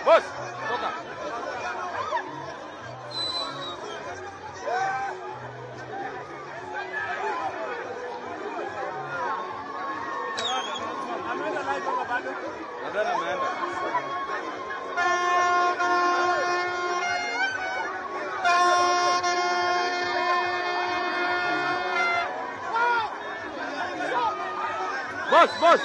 Boss, toka. Nadhani ameenda. Boss, boss.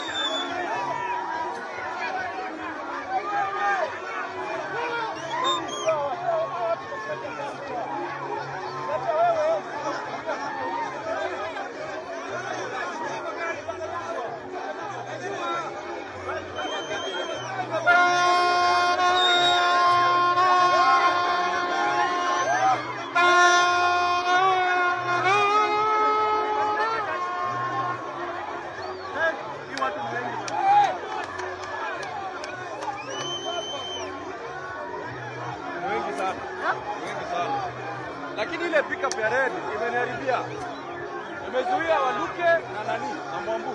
Ni wengi sana. Ni wengi sana. Lakini ile pickup ya red imeniharibia. Imezuia Waluke na nani na Mwambu.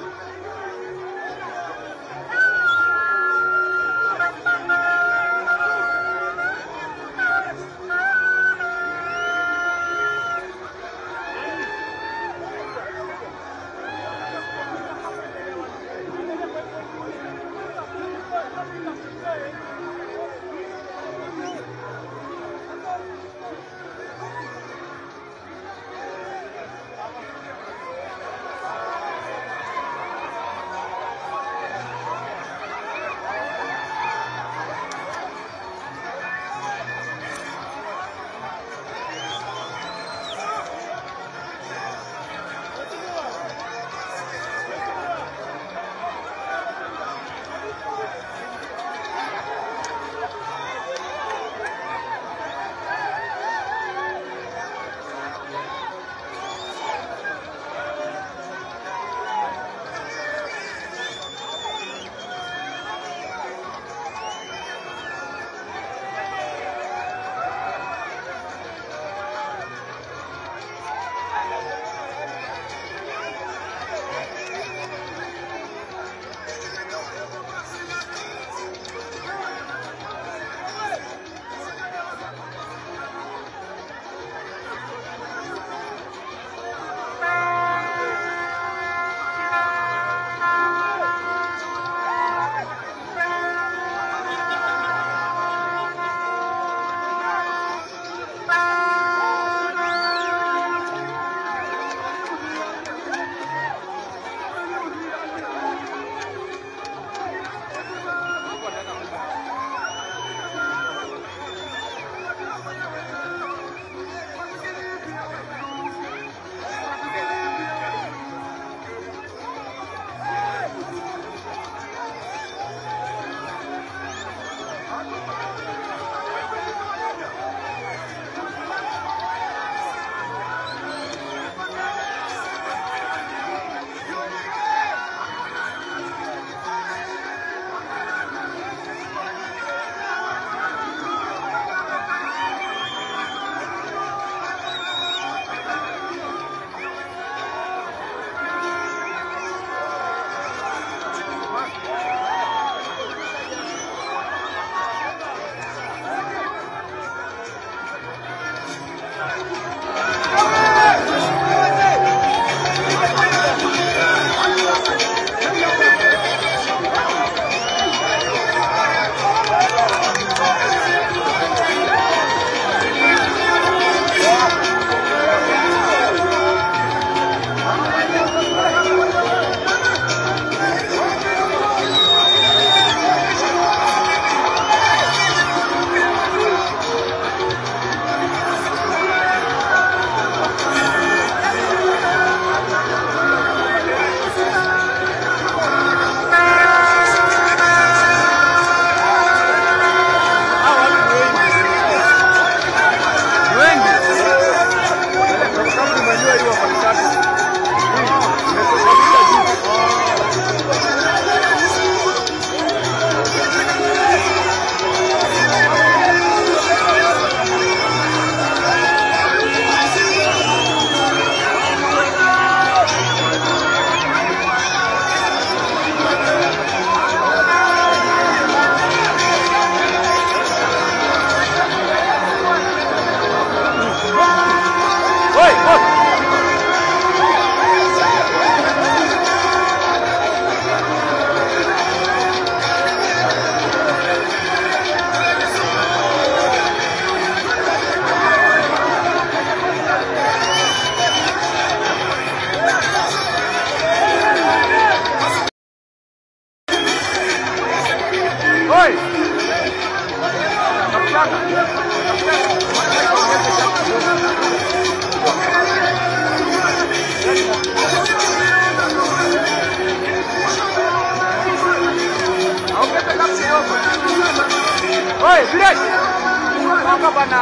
Oi, Viresh! Toka bana!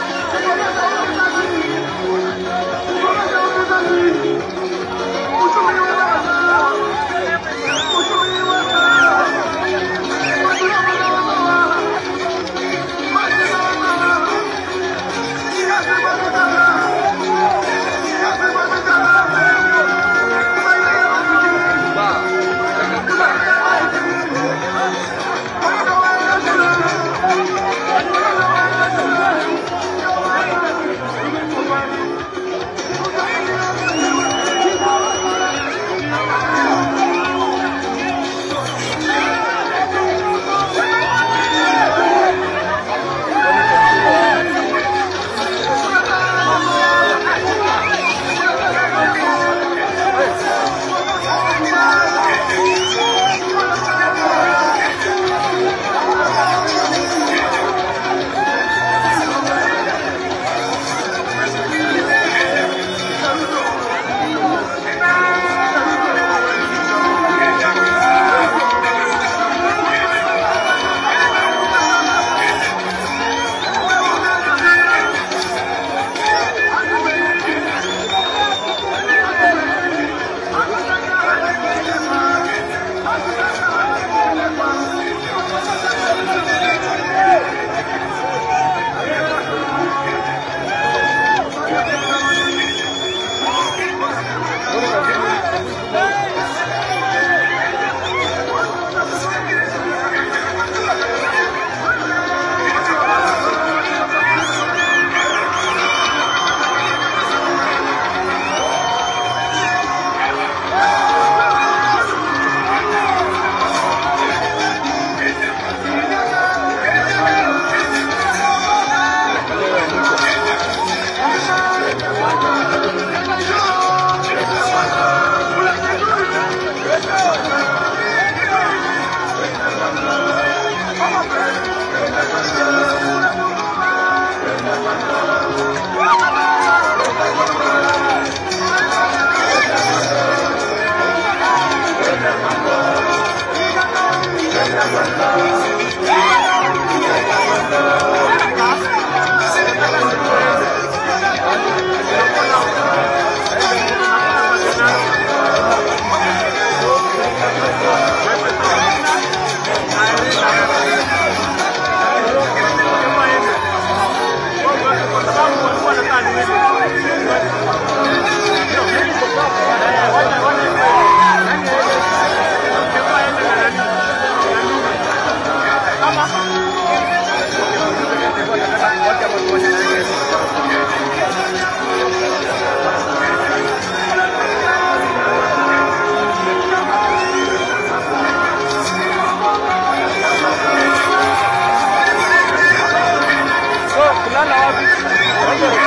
So, kulala wapi?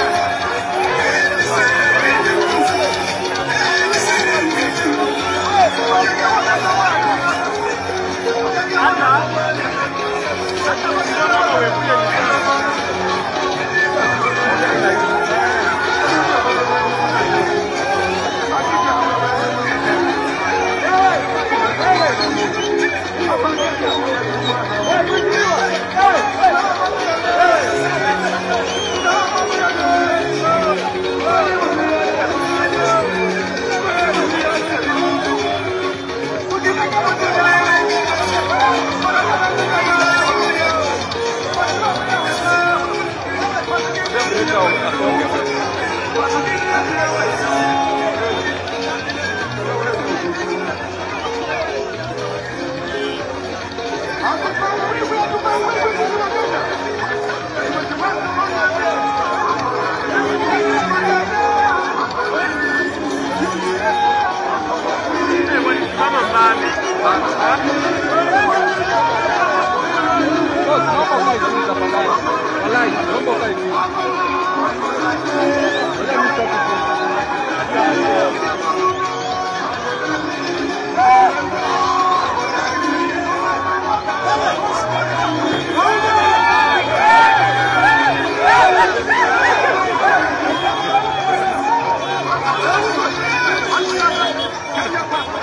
Boss, naomba ukae chini tafadhali. Walai, naomba ukae chini. Ngoja mimi sitaki kuongea.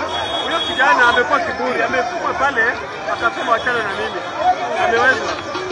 Huyo kijana amekuwa kiburi, amefuma pale akasema wachana na mimi, ameweza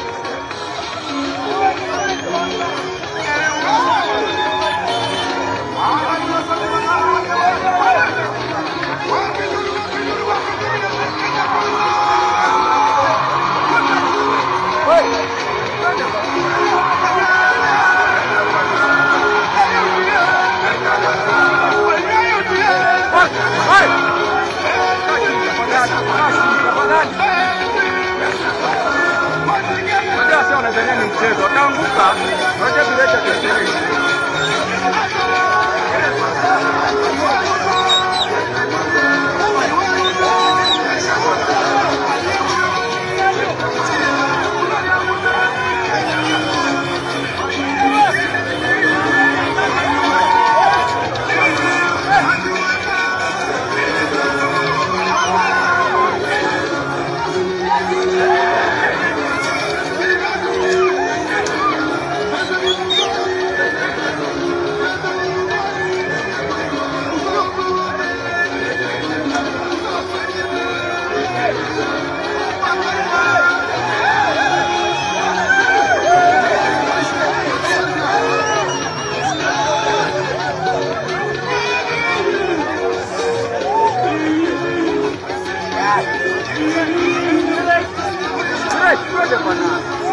Ngoja bwana.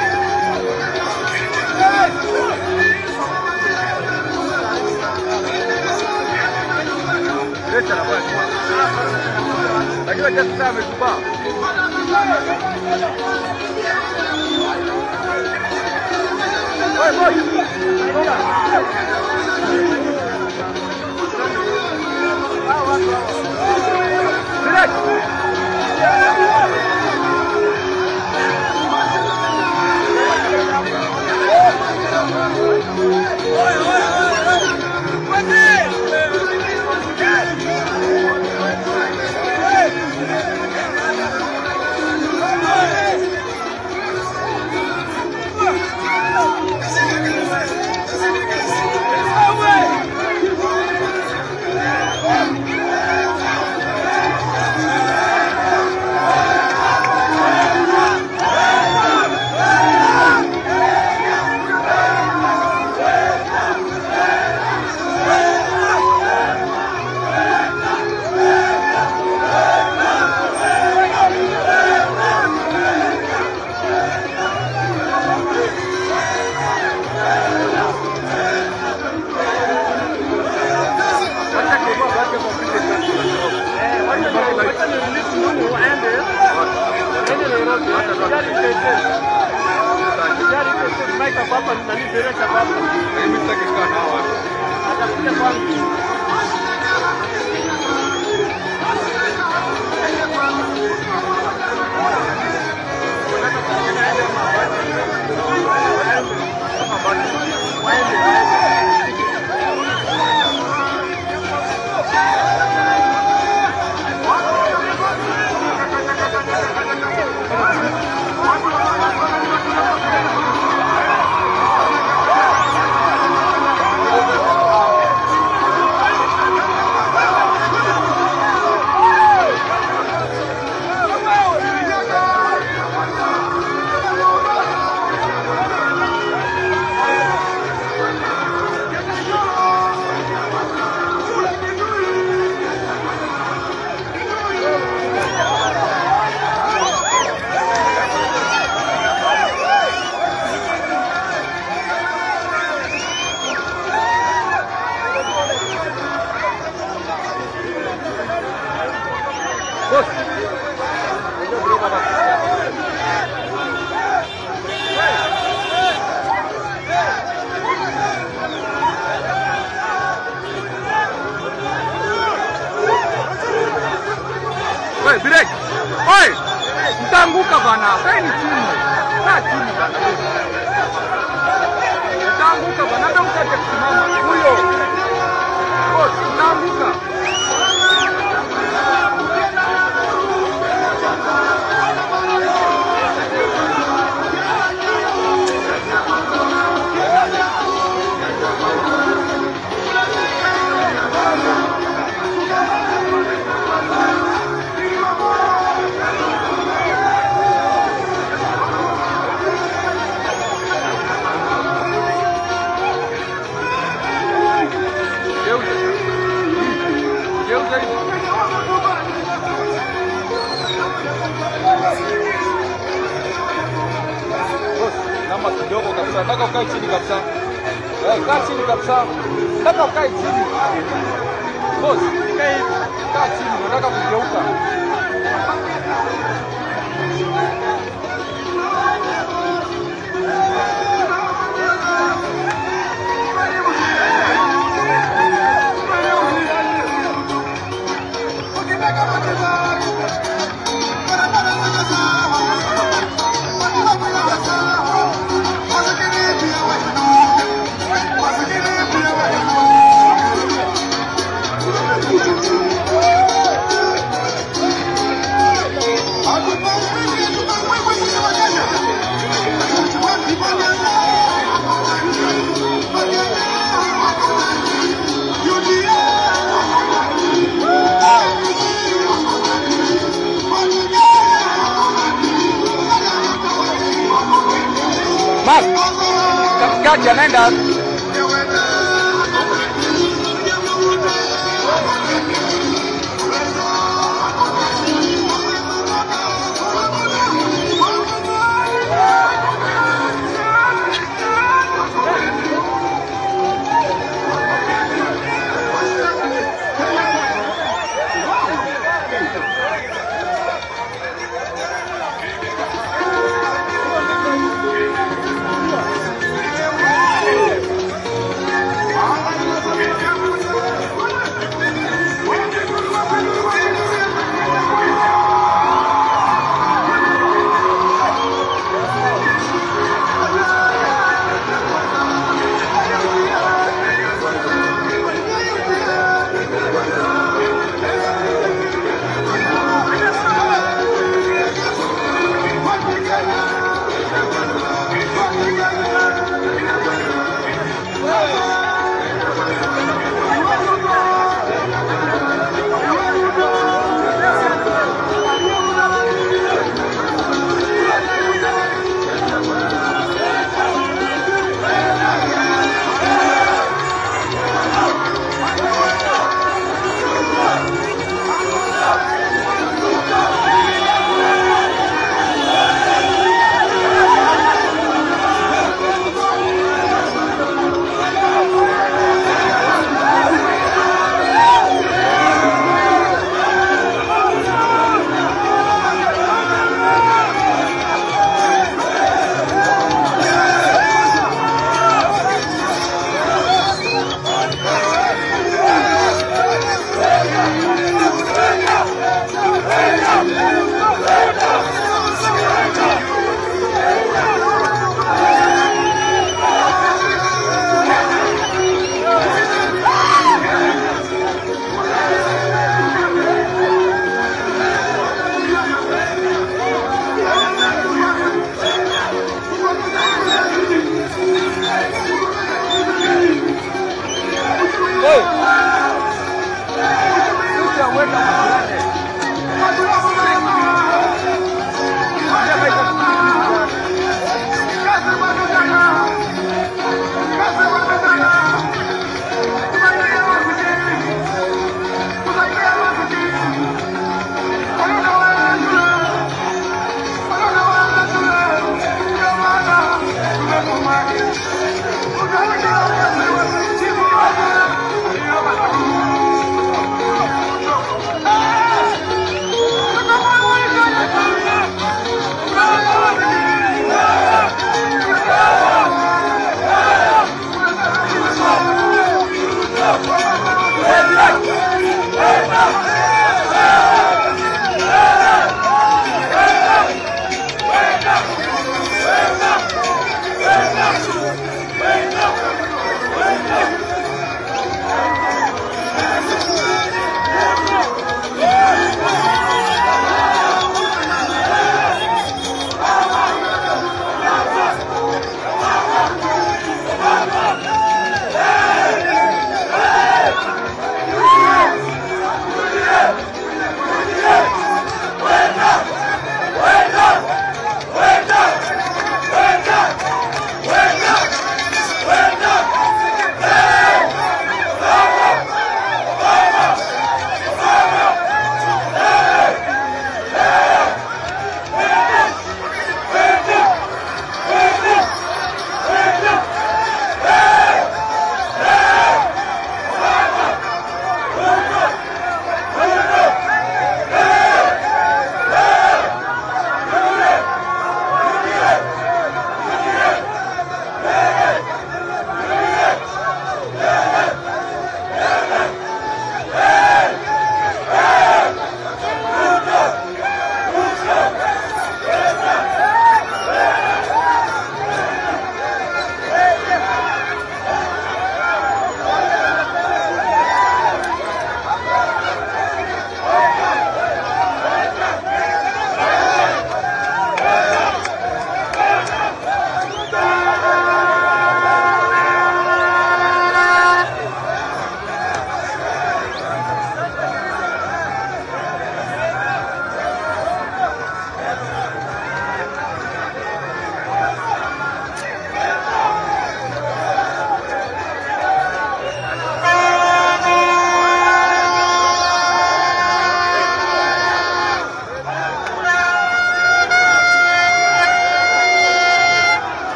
Leta na bwana. Lakini acha sasa amekubaa. Oi, boy. Direct. Acha kibao basi kwa vile mimi sitaki kukaa na hawa watu. Boss. Ndio bro baba. Wewe break. Oi! Mtaanguka bana. Kaeni chini. Kaa chini bana. Mtaanguka bana. Ndio mtake kusimama. Huyo. Boss, mtaanguka. Geuza. Geuza hivi. Boss, nama kidogo kabisa. Nataka ukae chini kabisa. Eh, kaa chini kabisa. Nataka ukae chini. Boss, kaa hivi. Kaa chini. Nataka kugeuka. Mark, katikati anaenda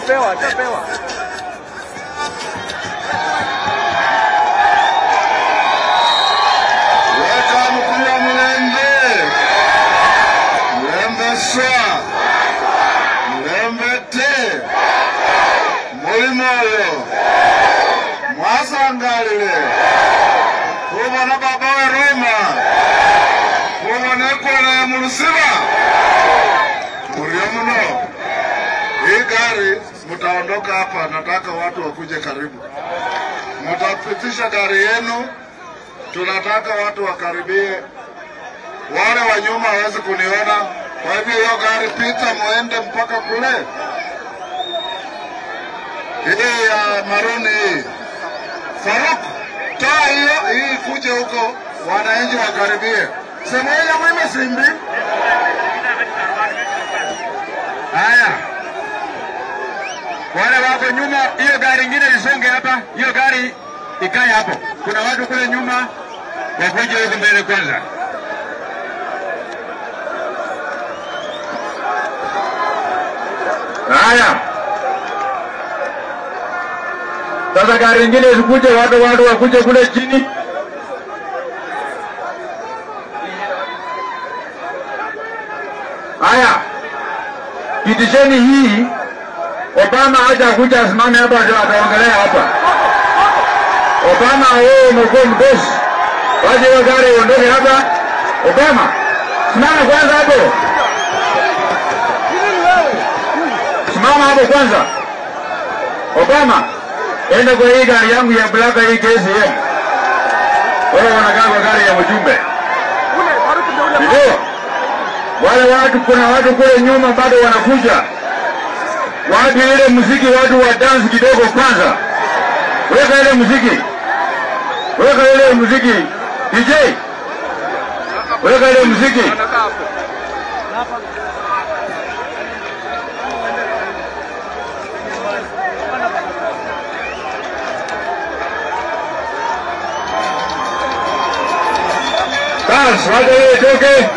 Ashapewa, ashapewa. Weka mkuu wa Mlembe, Mlembe swa, Mlembe te, mulimoyo, mwasangalile, kubona baba we Roma, kubona ekona ya mulusiba, mulio muno. Hii gari mtaondoka hapa, nataka watu wakuje karibu, mtapitisha gari yenu tunataka watu wakaribie, wale wa nyuma waweze kuniona. Kwa hivyo hiyo gari pita, muende mpaka kule. Hii ya maruni hii, Faruk, toa hiyo hii, kuje huko, wananchi wakaribie. Semoja mweme simbi. Haya, wale wako nyuma, hiyo gari ingine isonge hapa, hiyo gari ikae hapo. Kuna watu kule nyuma wakuje huku mbele kwanza. Haya, sasa gari ingine zikuje, watu watu wakuje kule chini. Haya, pitisheni hii. Obama haja kuja asimame hapa, ndio ataongelea hapa. Obama, wewe umekuwa mdosi, waje hiyo gari uondoke hapa. Obama, simama kwanza hapo, simama hapo kwanza. Obama, enda kwa hii gari yangu ya blaka hii KCM. Wewe unakaa kwa gari ya mjumbe, Ule, Faruk ndio ule. ndio wale watu. Kuna watu kule nyuma bado wanakuja, watu ile muziki, watu wa dance kidogo kwanza. Weka ile muziki, weka ile muziki DJ, weka ile muziki. Anakaa hapo. Basi wacha hiyo itoke.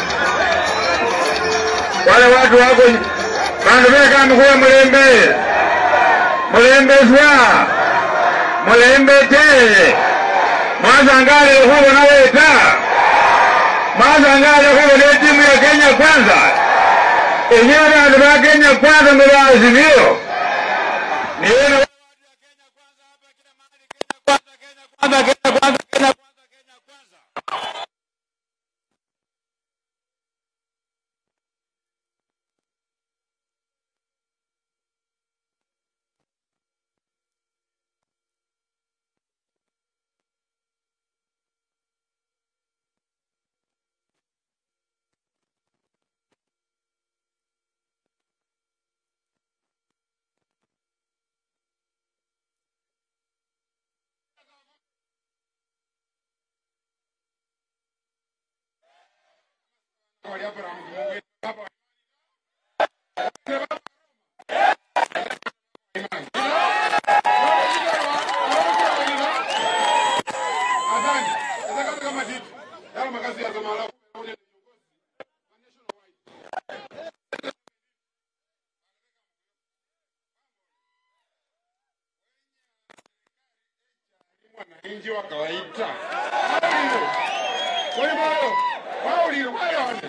Wale watu wako bandu beka mkuya mulembe mulembe swa mulembe te mwazangale kubona weta mwazangale kubona timu ya Kenya kwanza enyewe bandu ba Kenya kwanza ndo baazimio niwena kwanza Kenya kwanza Kenya kwanza Kenya kwanza wananchi wa kawaida. Kwa hivyo wao ni wale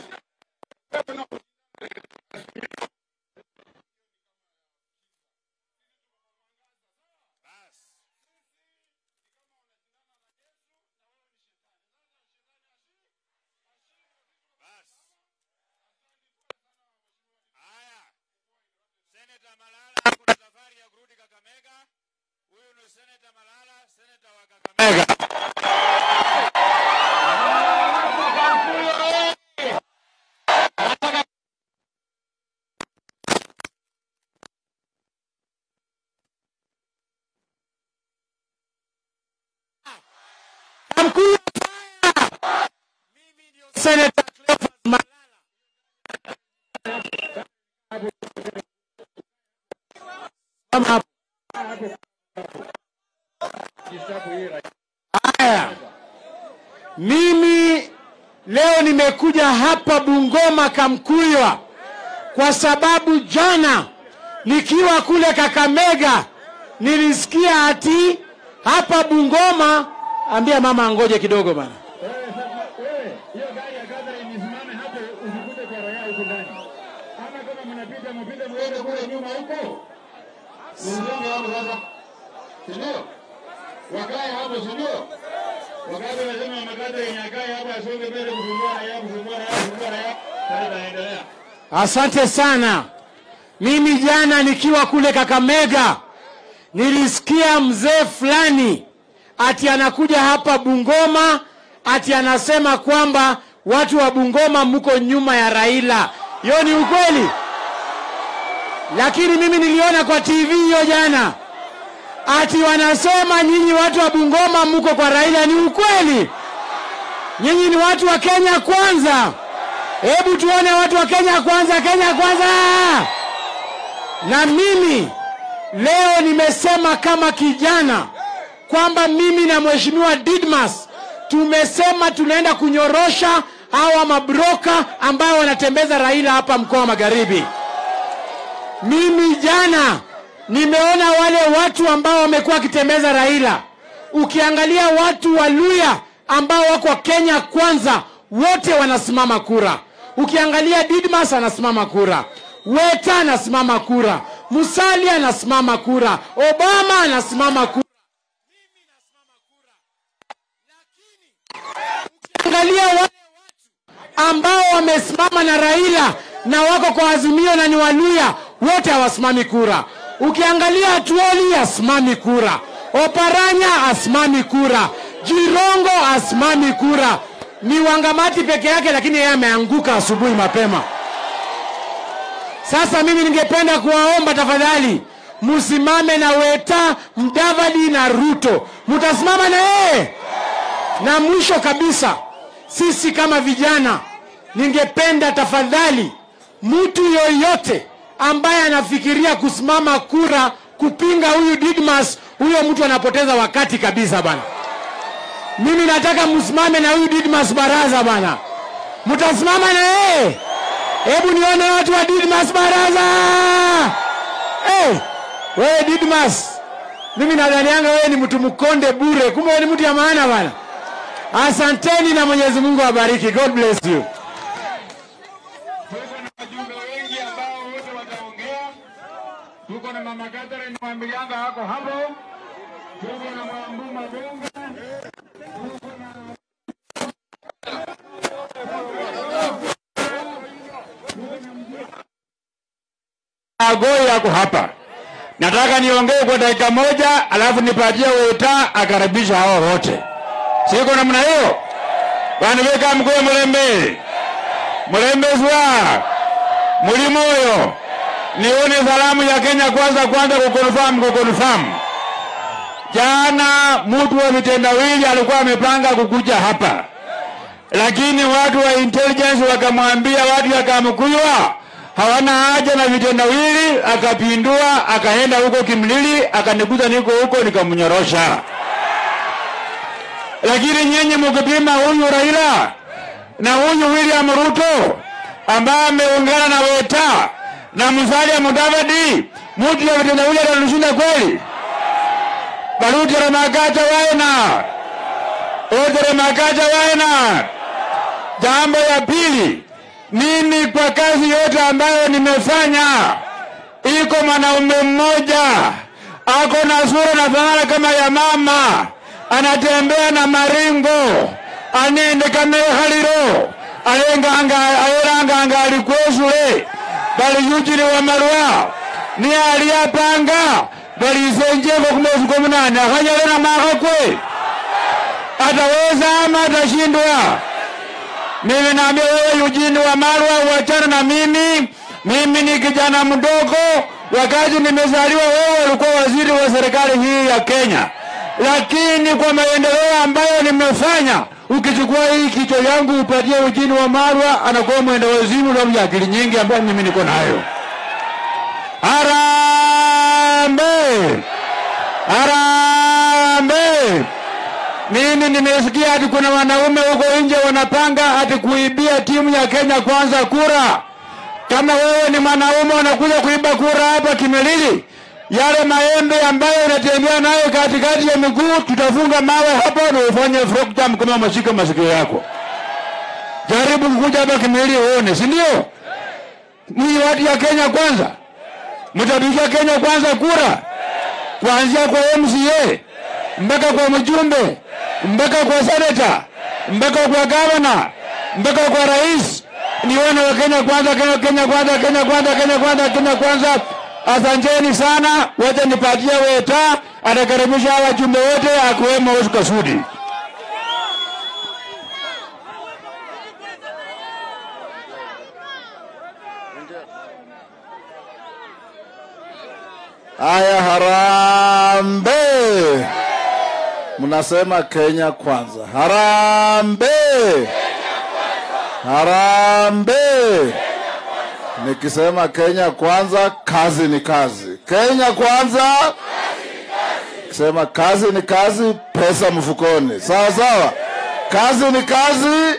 Seneta Malala kuna safari ya kurudi Kakamega. Huyu ni Seneta Malala, seneta wa Kakamega. Mkuu mimi ndio Seneta Cleophas Malala. Kama hapo. Haya, mimi leo nimekuja hapa Bungoma Kamkuywa kwa sababu jana nikiwa kule Kakamega nilisikia ati hapa Bungoma, ambia mama angoje kidogo bana. Wewe, hiyo gari ya Catherine isimame hapo, usikute kwa raia huko ndani. Ama kama mnapita mpite muende kule nyuma huko. Mzungu hapo sasa. Si ndio? Wakae hapo, si ndio? Wakati wanasema mama Catherine akae hapo asonge mbele kusumbua raia, kusumbua raia, kusumbua raia. Sasa endelea. Asante sana. Mimi jana nikiwa kule Kakamega nilisikia mzee fulani ati anakuja hapa Bungoma ati anasema kwamba watu wa Bungoma mko nyuma ya Raila. Hiyo ni ukweli? Lakini mimi niliona kwa TV hiyo jana ati wanasema nyinyi watu wa Bungoma mko kwa Raila. Ni ukweli? Nyinyi ni watu wa Kenya kwanza. Hebu tuone watu wa Kenya kwanza, Kenya kwanza. Na mimi leo nimesema kama kijana kwamba mimi na mheshimiwa Didmas tumesema tunaenda kunyorosha hawa mabroka ambao wanatembeza Raila hapa mkoa wa Magharibi. Mimi jana nimeona wale watu ambao wamekuwa wakitembeza Raila. Ukiangalia watu wa Luya ambao wako Kenya kwanza, wote wanasimama kura. Ukiangalia Didmas anasimama kura, Weta anasimama kura, Musalia anasimama kura, Obama anasimama kura. Angalia wale watu ambao wamesimama na Raila na wako kwa Azimio na ni Waluya, wote hawasimami kura. Ukiangalia Atuoli asimami kura, Oparanya asimami kura, Jirongo asimami kura, ni Wangamati peke yake, lakini yeye ameanguka asubuhi mapema. Sasa mimi ningependa kuwaomba tafadhali, msimame na Weta, Mdavadi na Ruto. Mtasimama na yeye? Na mwisho kabisa, sisi kama vijana, ningependa tafadhali, mtu yoyote ambaye anafikiria kusimama kura kupinga huyu Didmas, huyo mtu anapoteza wakati kabisa bana. Mimi nataka msimame na huyu Didmas Baraza bana. Mtasimama na yeye? Hebu nione watu wa Didmas Baraza. Hey, wewe Didmas, mimi nadhanianga wewe ni mtu mkonde bure, kumbe wewe ni mtu ya maana bana. Asanteni na Mwenyezi Mungu awabariki. God bless you. Tuko na wajumbe wengi ambao wote wataongea. Tuko na mama Catherine Mwambilianga hako hapo. Tuko na Mwambu Mabunga. Agoi yako hapa. Nataka niongee kwa dakika moja, alafu nipatie Weta akaribisha hao wote. Siko namna hiyo. Wanaweka mkuu Mlembe. Mlembe zwa. Mulimoyo. Nione salamu ya Kenya kwanza kwanza kukonfirm kukonfirm. Jana mtu wa vitendawili alikuwa amepanga kukuja hapa, lakini watu wa intelligence wakamwambia watu ya Kamkuywa hawana haja na vitendawili, akapindua akaenda huko Kimlili, akanikuta niko huko, nikamnyorosha. Lakini nyinyi mkipima huyu Raila na huyu William Ruto ambaye ameungana na Weta na Musalia Mudavadi, mtu ya vitendawili atatushinda kweli? Baruti Makacha waena Otere Makacha waena. Jambo ya pili, mimi kwa kazi yote ambayo nimefanya, iko mwanaume mmoja ako na sura na fanana kama ya mama, anatembea na maringo, anende kamehaliro alenganga ayeranganga alikwesule bali yujili wa marwa ni aliyapanga balisenjeko kumwezi kwa munane akanyale na makakwe ataweza ama atashindwa mimi naambia wewe Eugene Wamalwa, uachana na mimi. Mimi ni kijana mdogo, wakati nimezaliwa wewe ulikuwa waziri wa serikali hii ya Kenya, lakini kwa maendeleo ambayo nimefanya, ukichukua hii kichwa yangu upatie Eugene Wamalwa, anakuwa mwenda wazimu na akili nyingi ambayo mimi niko nayo. Harambee! Harambee! Mimi nimesikia ati kuna wanaume huko nje wanapanga ati kuibia timu ya Kenya Kwanza kura. Kama wewe ni ni mwanaume unakuja kuiba kura hapa Kimilili, yale maembe ambayo unatembea nayo katikati ya miguu, tutafunga mawe hapo na ufanye frog jump kama umeshika masikio yako. Jaribu kukuja hapa Kimilili uone, si ndio? Ni watu ya Kenya kwanza, mtapigia Kenya kwanza kura, kuanzia kwa MCA mpaka kwa mjumbe mpaka kwa seneta mpaka kwa gavana mpaka kwa rais. Nione wa Kenya kwanza, Kenya, Kenya kwanza, Kenya kwanza, Kenya kwanza, Kenya kwanza. Asanteni sana, wacha nipatie Weta atakaribisha hawa wajumbe wote akiwemo Oscar Sudi. Haya, harambe! Mnasema Kenya kwanza. Harambe! Harambe! Nikisema Kenya kwanza, kazi ni kazi. Kenya kwanza, kisema kazi ni kazi, pesa mfukoni. Sawa sawa, kazi ni kazi,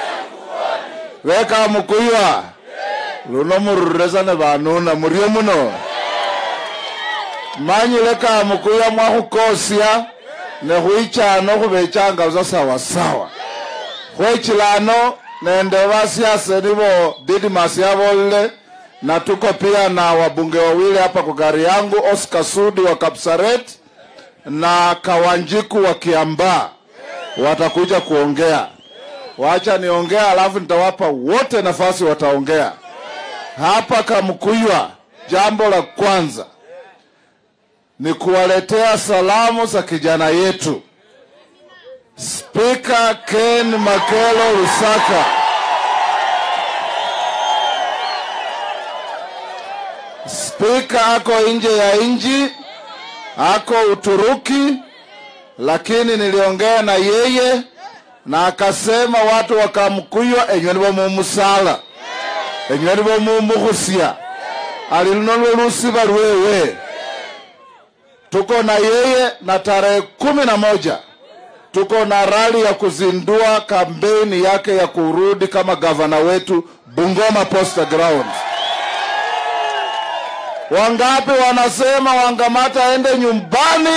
weka mukuiwa luno mururezane vanuna murio muno manyile mukuya mwakhukosia nekhwichano khubechanga busa sawasawa khwechilano nende basiasa nibo Didmas yabolile na tuko pia na wabunge wawili hapa kwa gari yangu Oscar Sudi wa Kapsaret na Kawanjiku wa Kiambaa watakuja kuongea. Wacha niongea, alafu nitawapa wote nafasi wataongea. Hapa Kamkuywa, jambo la kwanza ni kuwaletea salamu za kijana yetu Spika Ken Makelo Lusaka. Spika ako nje ya nchi, ako Uturuki, lakini niliongea na yeye na akasema watu wakamkuywa enywe nibo mumusala enywe nibo mumukhusia ali luno lwe lusiba lwewe tuko na yeye na tarehe kumi na moja tuko na rali ya kuzindua kampeni yake ya kurudi kama gavana wetu Bungoma Posta Grounds. Wangapi wanasema Wangamata aende nyumbani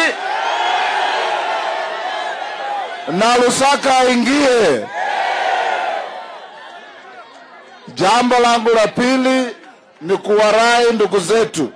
na Lusaka aingie? Jambo langu la pili ni kuwarai ndugu zetu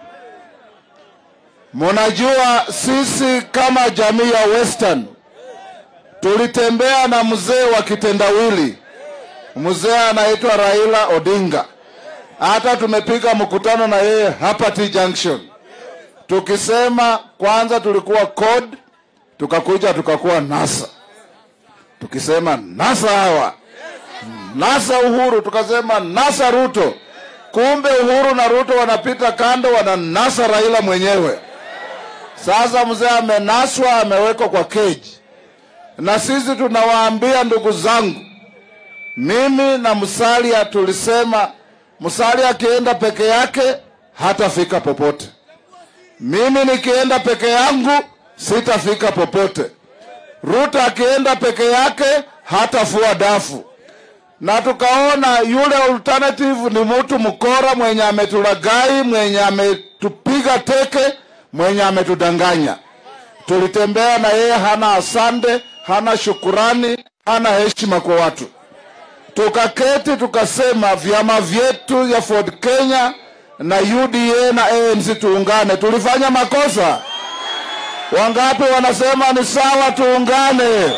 Munajua sisi kama jamii ya Western tulitembea na mzee wa kitendawili, mzee anaitwa Raila Odinga. Hata tumepiga mkutano na yeye hapa T Junction, tukisema kwanza tulikuwa CORD, tukakuja tukakuwa NASA, tukisema NASA hawa NASA Uhuru, tukasema NASA Ruto. Kumbe Uhuru na Ruto wanapita kando, wananasa Raila mwenyewe. Sasa mzee amenaswa, amewekwa kwa keji, na sisi tunawaambia ndugu zangu, mimi na Musalia tulisema Musalia akienda peke yake hatafika popote, mimi nikienda peke yangu sitafika popote. Ruto akienda peke yake hatafua dafu, na tukaona yule alternative ni mtu mkora mwenye ametulagai, mwenye ametupiga teke mwenye ametudanganya. Tulitembea na yeye, hana asante, hana shukurani, hana heshima kwa watu. Tukaketi tukasema vyama vyetu ya Ford Kenya na UDA na ANC tuungane. Tulifanya makosa? Wangapi wanasema ni sawa tuungane?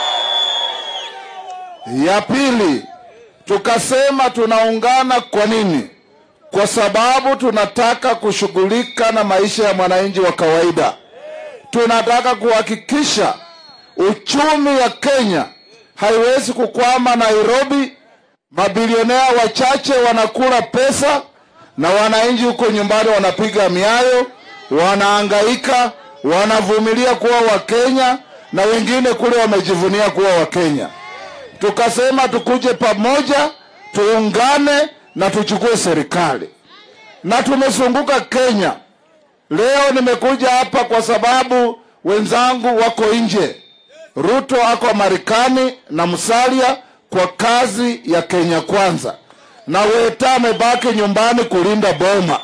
Ya pili, tukasema tunaungana kwa nini? Kwa sababu tunataka kushughulika na maisha ya mwananchi wa kawaida. Tunataka kuhakikisha uchumi ya Kenya haiwezi kukwama Nairobi, mabilionea wachache wanakula pesa na wananchi huko nyumbani wanapiga miayo, wanaangaika, wanavumilia kuwa Wakenya na wengine kule wamejivunia kuwa Wakenya. Tukasema tukuje pamoja, tuungane na tuchukue serikali, na tumezunguka Kenya. Leo nimekuja hapa kwa sababu wenzangu wako nje. Ruto ako Marekani na Musalia kwa kazi ya Kenya Kwanza. na Weta amebaki nyumbani kulinda boma.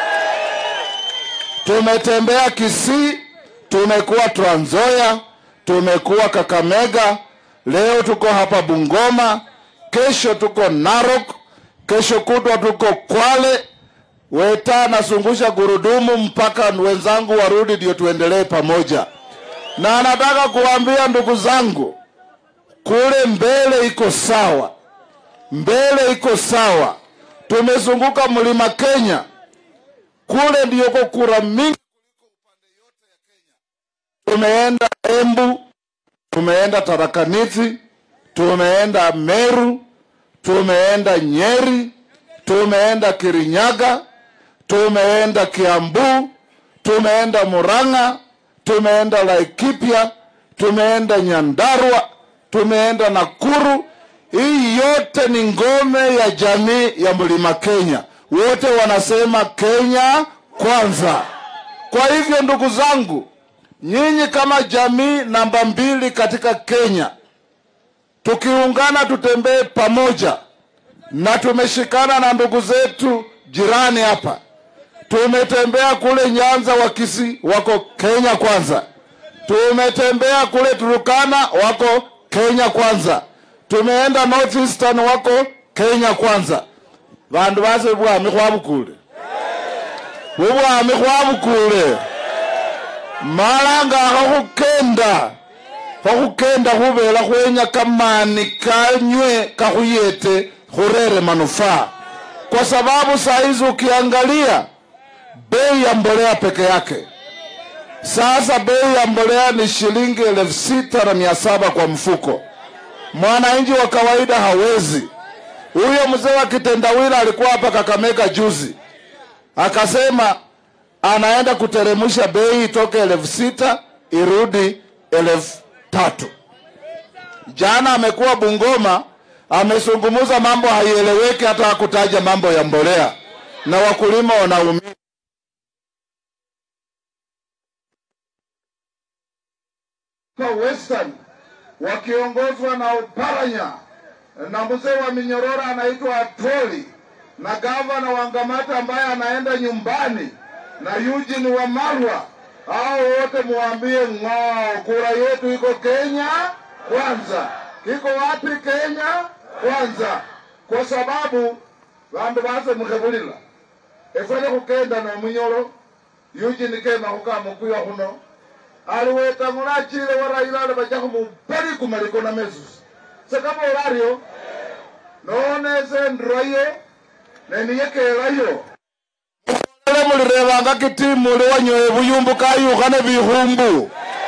Tumetembea Kisii, tumekuwa Trans Nzoia, tumekuwa Kakamega, leo tuko hapa Bungoma, kesho tuko Narok, kesho kutwa tuko Kwale. Weta anazungusha gurudumu mpaka wenzangu warudi, ndio tuendelee pamoja. Na nataka kuambia ndugu zangu, kule mbele iko sawa, mbele iko sawa. Tumezunguka mlima Kenya, kule ndiyoko kura mingi tumeenda Embu, tumeenda Tarakaniti, tumeenda Meru, tumeenda Nyeri, tumeenda Kirinyaga, tumeenda Kiambu, tumeenda Murang'a, tumeenda Laikipia, tumeenda Nyandarua, tumeenda Nakuru. Hii yote ni ngome ya jamii ya Mlima Kenya. Wote wanasema Kenya kwanza. Kwa hivyo ndugu zangu, nyinyi kama jamii namba mbili katika Kenya, tukiungana tutembee pamoja, na tumeshikana na ndugu zetu jirani hapa. Tumetembea kule Nyanza, Wakisi wako Kenya kwanza. Tumetembea kule Turukana, wako Kenya kwanza. Tumeenda North Eastern, wako Kenya kwanza. Vandu vase bwami khwabukule bubwami khwabukule malanga akho khukenda khukhukenda khubela khwenya kamani kanywe kakhuyete khurere manufaa kwa sababu saa hizi ukiangalia bei ya mbolea peke yake sasa bei ya mbolea ni shilingi elfu sita na mia saba kwa mfuko mwananchi wa kawaida hawezi huyo mzee wa kitendawili alikuwa hapa kakamega juzi akasema anaenda kuteremsha bei itoke elfu sita irudi elfu tatu jana amekuwa bungoma amezungumza mambo haieleweki hata hakutaja mambo ya mbolea na wakulima wanaumia kwa western wakiongozwa na uparanya na mzee wa minyorora anaitwa atoli na gavana wa ngamata ambaye anaenda nyumbani na Eugene wa Marwa, hao wote muambie ng'oo, kura yetu iko Kenya kwanza. Iko wapi Kenya kwanza? Kwa sababu vandu vase mukhevulila efwele khukenda nomunyolo Eugene kema khukamukuya khuno aliwetang'ula achile wa Raila ali vacha khumupali kumaliko na mesusi sekavola aryo noonese ndroye neniyekelayo ele mulirevanga kitimuli wanyoe buyumbu kayukhane bikhumbu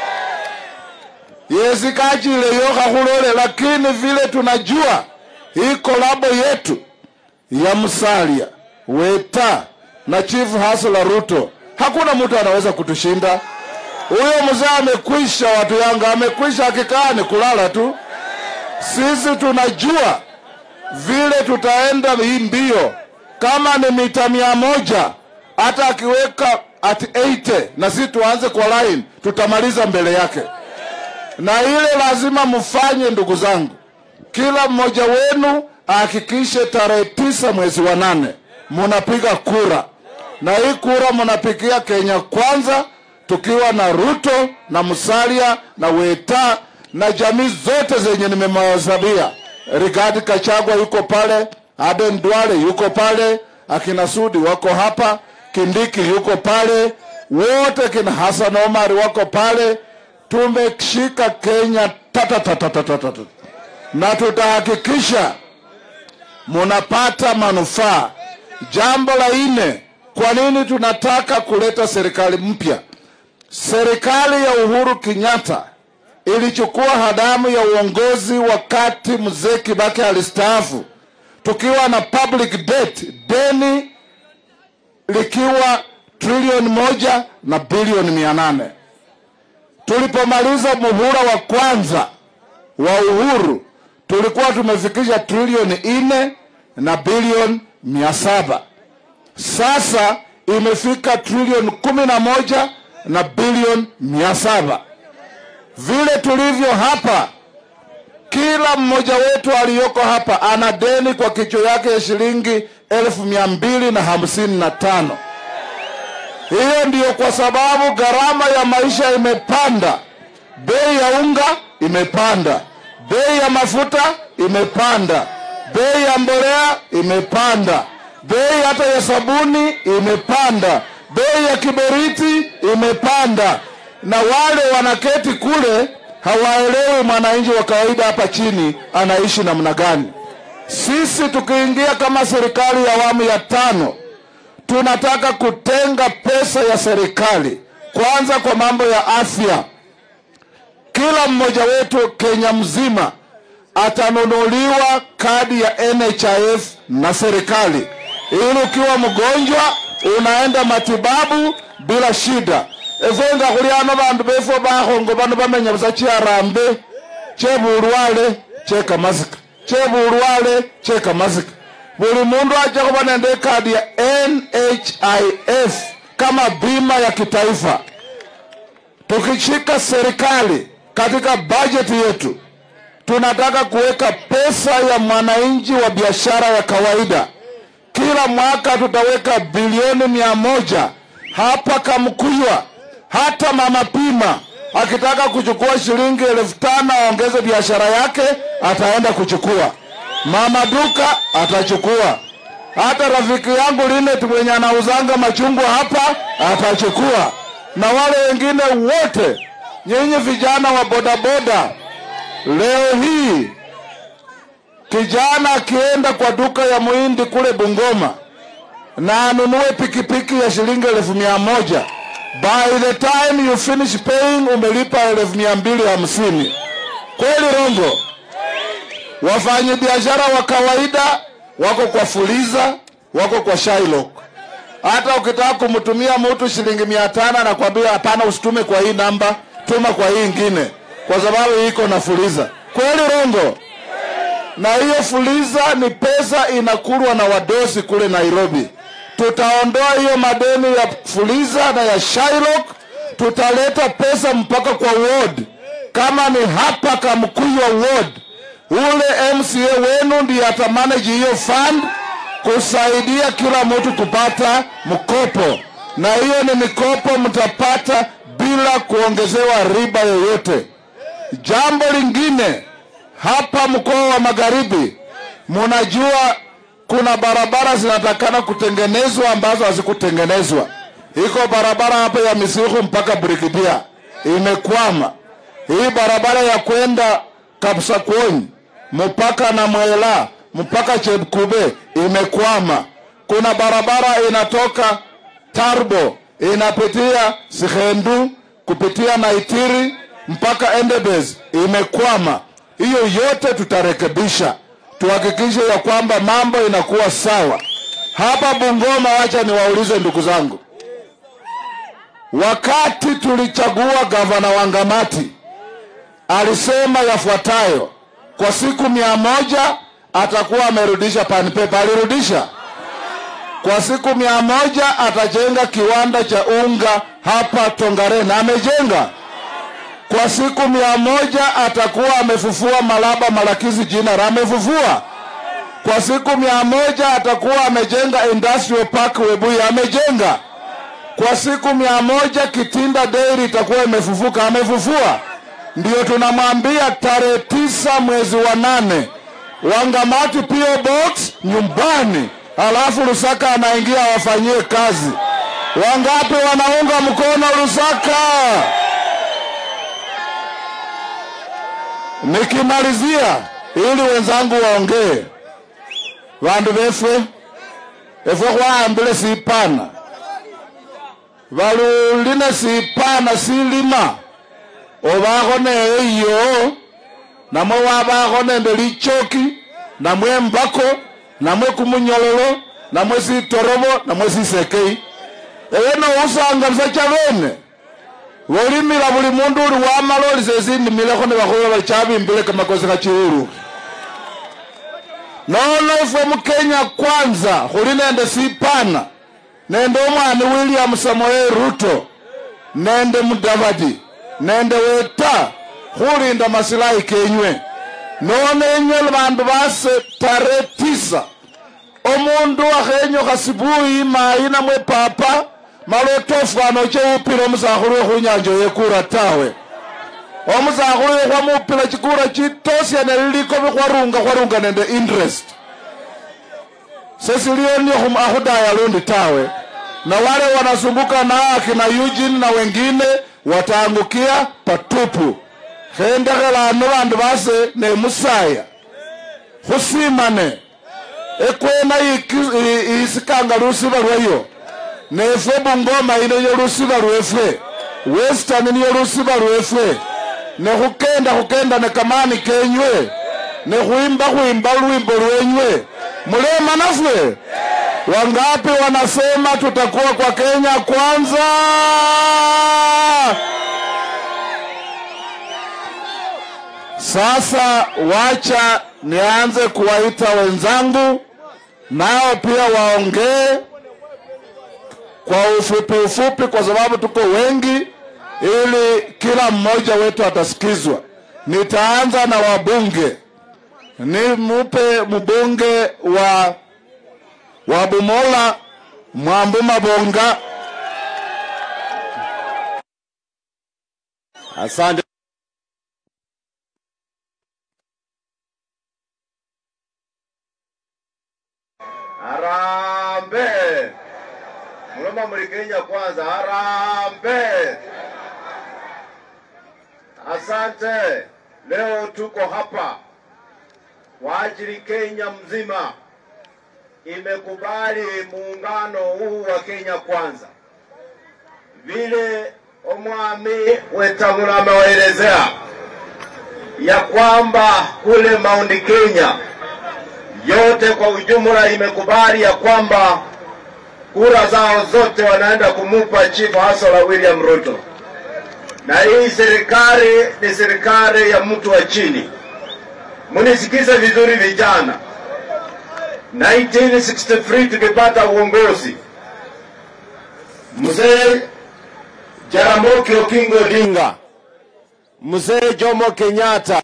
yesi kachileyo khakhulole lakini vile tunajua hii kolabo yetu ya Musalia Weta na Chief Hasla Ruto, hakuna mtu anaweza kutushinda. Huyo mzee amekwisha, watu Yanga amekwisha, akikaa ni kulala tu. Sisi tunajua vile tutaenda hii mbio, kama ni mita mia moja hata akiweka at 80 na sisi tuanze kwa line, tutamaliza mbele yake. Na ile lazima mfanye, ndugu zangu, kila mmoja wenu ahakikishe tarehe tisa mwezi wa nane munapiga kura, na hii kura munapigia Kenya kwanza, tukiwa na Ruto na Musalia na Weta na jamii zote zenye nimemhesabia. Rigadi Kachagwa yuko pale, Aden Duale yuko pale, akina Sudi wako hapa, Kindiki yuko pale, wote kina Hassan Omar wako pale. Tumeshika Kenya tata tata tata tata, na tutahakikisha munapata manufaa. Jambo la nne, kwa nini tunataka kuleta serikali mpya? Serikali ya Uhuru Kenyatta ilichukua hadamu ya uongozi wakati mzee Kibaki alistaafu, tukiwa na public debt, deni likiwa trilioni moja na bilioni mia nane. Tulipomaliza muhula wa kwanza wa uhuru tulikuwa tumefikisha trilioni nne na bilioni mia saba. Sasa imefika trilioni kumi na moja na bilioni mia saba. Vile tulivyo hapa, kila mmoja wetu aliyoko hapa ana deni kwa kichwa yake ya shilingi elfu mia mbili na hamsini na tano. Hiyo ndiyo kwa sababu gharama ya maisha imepanda, bei ya unga imepanda, bei ya mafuta imepanda, bei ya mbolea imepanda, bei hata ya sabuni imepanda, bei ya kiberiti imepanda, na wale wanaketi kule hawaelewi mwananchi wa kawaida hapa chini anaishi namna gani. Sisi tukiingia kama serikali ya awamu ya tano tunataka kutenga pesa ya serikali kwanza kwa mambo ya afya. Kila mmoja wetu Kenya mzima atanunuliwa kadi ya NHIF na serikali, ili ukiwa mgonjwa unaenda matibabu bila shida. efwenga khuliano bandu befwe bakhongo bano bamenya busa chiarambe chebulwale chekamasika chebulwale chekamasika buli mundu acha kuba nende kadi ya NHIF kama bima ya kitaifa. Tukishika serikali katika bajeti yetu, tunataka kuweka pesa ya mwananchi wa biashara ya kawaida. Kila mwaka tutaweka bilioni mia moja hapa Kamkuywa. Hata mama pima akitaka kuchukua shilingi elfu tano aongeze biashara yake, ataenda kuchukua. Mama duka atachukua. Hata rafiki yangu Linet mwenye anauzanga machungwa hapa atachukua, na wale wengine wote. Nyinyi vijana wa bodaboda, leo hii kijana akienda kwa duka ya muhindi kule Bungoma na anunue pikipiki ya shilingi elfu mia moja by the time you finish paying umelipa elfu mia mbili hamsini. Kweli Rongo? Wafanyabiashara wa kawaida wako kwa Fuliza, wako kwa Shylock. Hata ukitaka kumtumia mtu shilingi mia tano anakwambia hapana, usitume kwa hii namba, tuma kwa hii ingine, kwa sababu iko na Fuliza. Kweli Rongo? Na hiyo Fuliza ni pesa inakulwa na wadosi kule Nairobi. Tutaondoa hiyo madeni ya Fuliza na ya Shylock, tutaleta pesa mpaka kwa ward. Kama ni hapa Kamkuywa ward, ule MCA wenu ndiye atamanage hiyo fund kusaidia kila mtu kupata mkopo, na hiyo ni mikopo mtapata bila kuongezewa riba yoyote. Jambo lingine hapa mkoa wa Magharibi, munajua kuna barabara zinatakana kutengenezwa ambazo hazikutengenezwa. Iko barabara hapa ya Misihu mpaka Brikidia imekwama. Hii barabara ya kwenda Kapsakwony mpaka na Mwela mpaka Chepkube imekwama. Kuna barabara inatoka Tarbo inapitia Sihendu kupitia Naitiri mpaka Endebess imekwama. Hiyo yote tutarekebisha, tuhakikishe ya kwamba mambo inakuwa sawa hapa Bungoma. Wacha niwaulize ndugu zangu, wakati tulichagua gavana Wangamati alisema yafuatayo: kwa siku mia moja atakuwa amerudisha pan paper. Alirudisha kwa siku mia moja atajenga kiwanda cha unga hapa Tongaren, amejenga kwa siku mia moja atakuwa amefufua Malaba Malakizi jina la amefufua. Kwa siku mia moja atakuwa amejenga industrial park Webuye, amejenga. Kwa siku mia moja Kitinda Dairy itakuwa imefufuka, amefufua. Ndio tunamwambia tarehe tisa mwezi wa nane Wangamati PO Box nyumbani, alafu Lusaka anaingia awafanyie kazi. Wangapi wanaunga mkono Lusaka? Nikimalizia ili wenzangu waongee, vandu vefwe efwe khwahambile sipana valuline sipana silima ovakho neyo iyo namwe wavakho nende lichoki namwe mbako namwe kumunyololo namwe sitorovo namwe sisekei ewe nousanga busa chavene volimila buli mundu uli wamala oli sesinimilekho nebakhuba bali chabimbile kamakosi khachiulu nono ifwe mukenya kwanza khuli nende sipana nende omwani william samoei ruto nende mudavadi nende weta khulinda masilahi kenywe nonenywe bandu base tare tisa omundu akhenyukha sibuyi mayi namwe papa mala otofwana cheupila omusakhulu wekhunyanja yekura tawe omusakhulu wekhwamupila chikura chitosiane lilikobi khwarunga khwarunga nende interest sesilioni akhudaya lundi tawe na wale wanasumbuka na aki na Eugene na wengine wataangukia patupu khendekhelano bandu base ne musaya khusimane ekwena iki- i- isikanga lusiba lwayo nefwe bungoma ino niyo lusiba lwefwe western niyo lusiba lwefwe nekhukenda khukenda ne kamani kenywe nekhwimba khwimba lwimbo lwenywe mulema nafwe wangapi wanasema tutakuwa kwa kenya kwanza sasa wacha nianze kuwaita wenzangu nao pia waongee kwa ufupi ufupi kwa sababu tuko wengi ili kila mmoja wetu atasikizwa nitaanza na wabunge nimupe mbunge wa wa Bumola Mwambu Mabonga. Asante. Harambe! Mloma muli Kenya kwanza, harambe! Asante. Leo tuko hapa kwa ajili Kenya mzima imekubali muungano huu wa Kenya kwanza, vile omwami Wetangula amewaelezea ya kwamba kule Mount Kenya yote kwa ujumla imekubali ya kwamba kura zao zote wanaenda kumupa Chief Hasala William Ruto, na hii serikali ni serikali ya mtu wa chini. Munisikize vizuri vijana, 1963 tukipata uongozi, mzee Jaramogi Oginga Odinga, mzee Jomo Kenyatta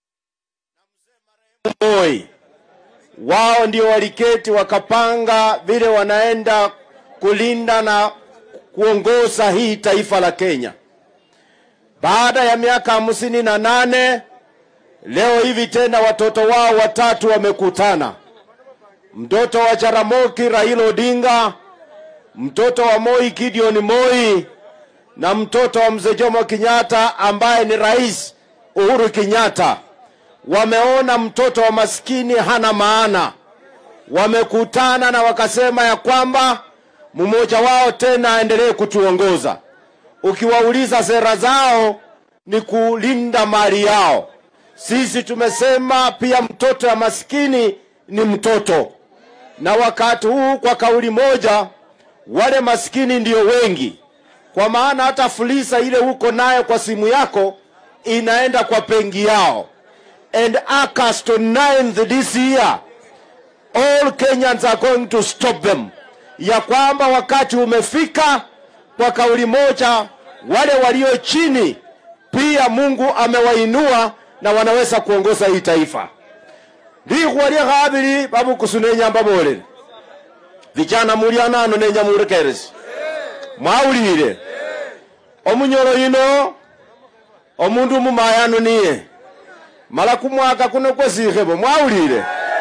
Moi wao ndio waliketi wakapanga vile wanaenda kulinda na kuongoza hii taifa la Kenya. Baada ya miaka hamsini na nane leo hivi tena watoto wao watatu wamekutana, mtoto wa Jaramogi Raila Odinga, mtoto wa Moi Gideon Moi na mtoto wa mzee Jomo Kenyatta ambaye ni Rais Uhuru Kenyatta wameona mtoto wa maskini hana maana, wamekutana na wakasema ya kwamba mmoja wao tena aendelee kutuongoza. Ukiwauliza sera zao ni kulinda mali yao. Sisi tumesema pia mtoto ya maskini ni mtoto, na wakati huu kwa kauli moja, wale maskini ndio wengi, kwa maana hata fulisa ile uko nayo kwa simu yako inaenda kwa pengi yao and August 9th this year all Kenyans are going to stop them, ya kwamba wakati umefika kwa kauli moja, wale walio chini pia Mungu amewainua na wanaweza kuongoza hii taifa. ndikhwa lya khabili babukusu nenyamba bolele vijana muli anano nenya murekeresi mwawulile omunyolo yino omundu umumayano niye mala kumwaka kuno kwesikhebo mwawulile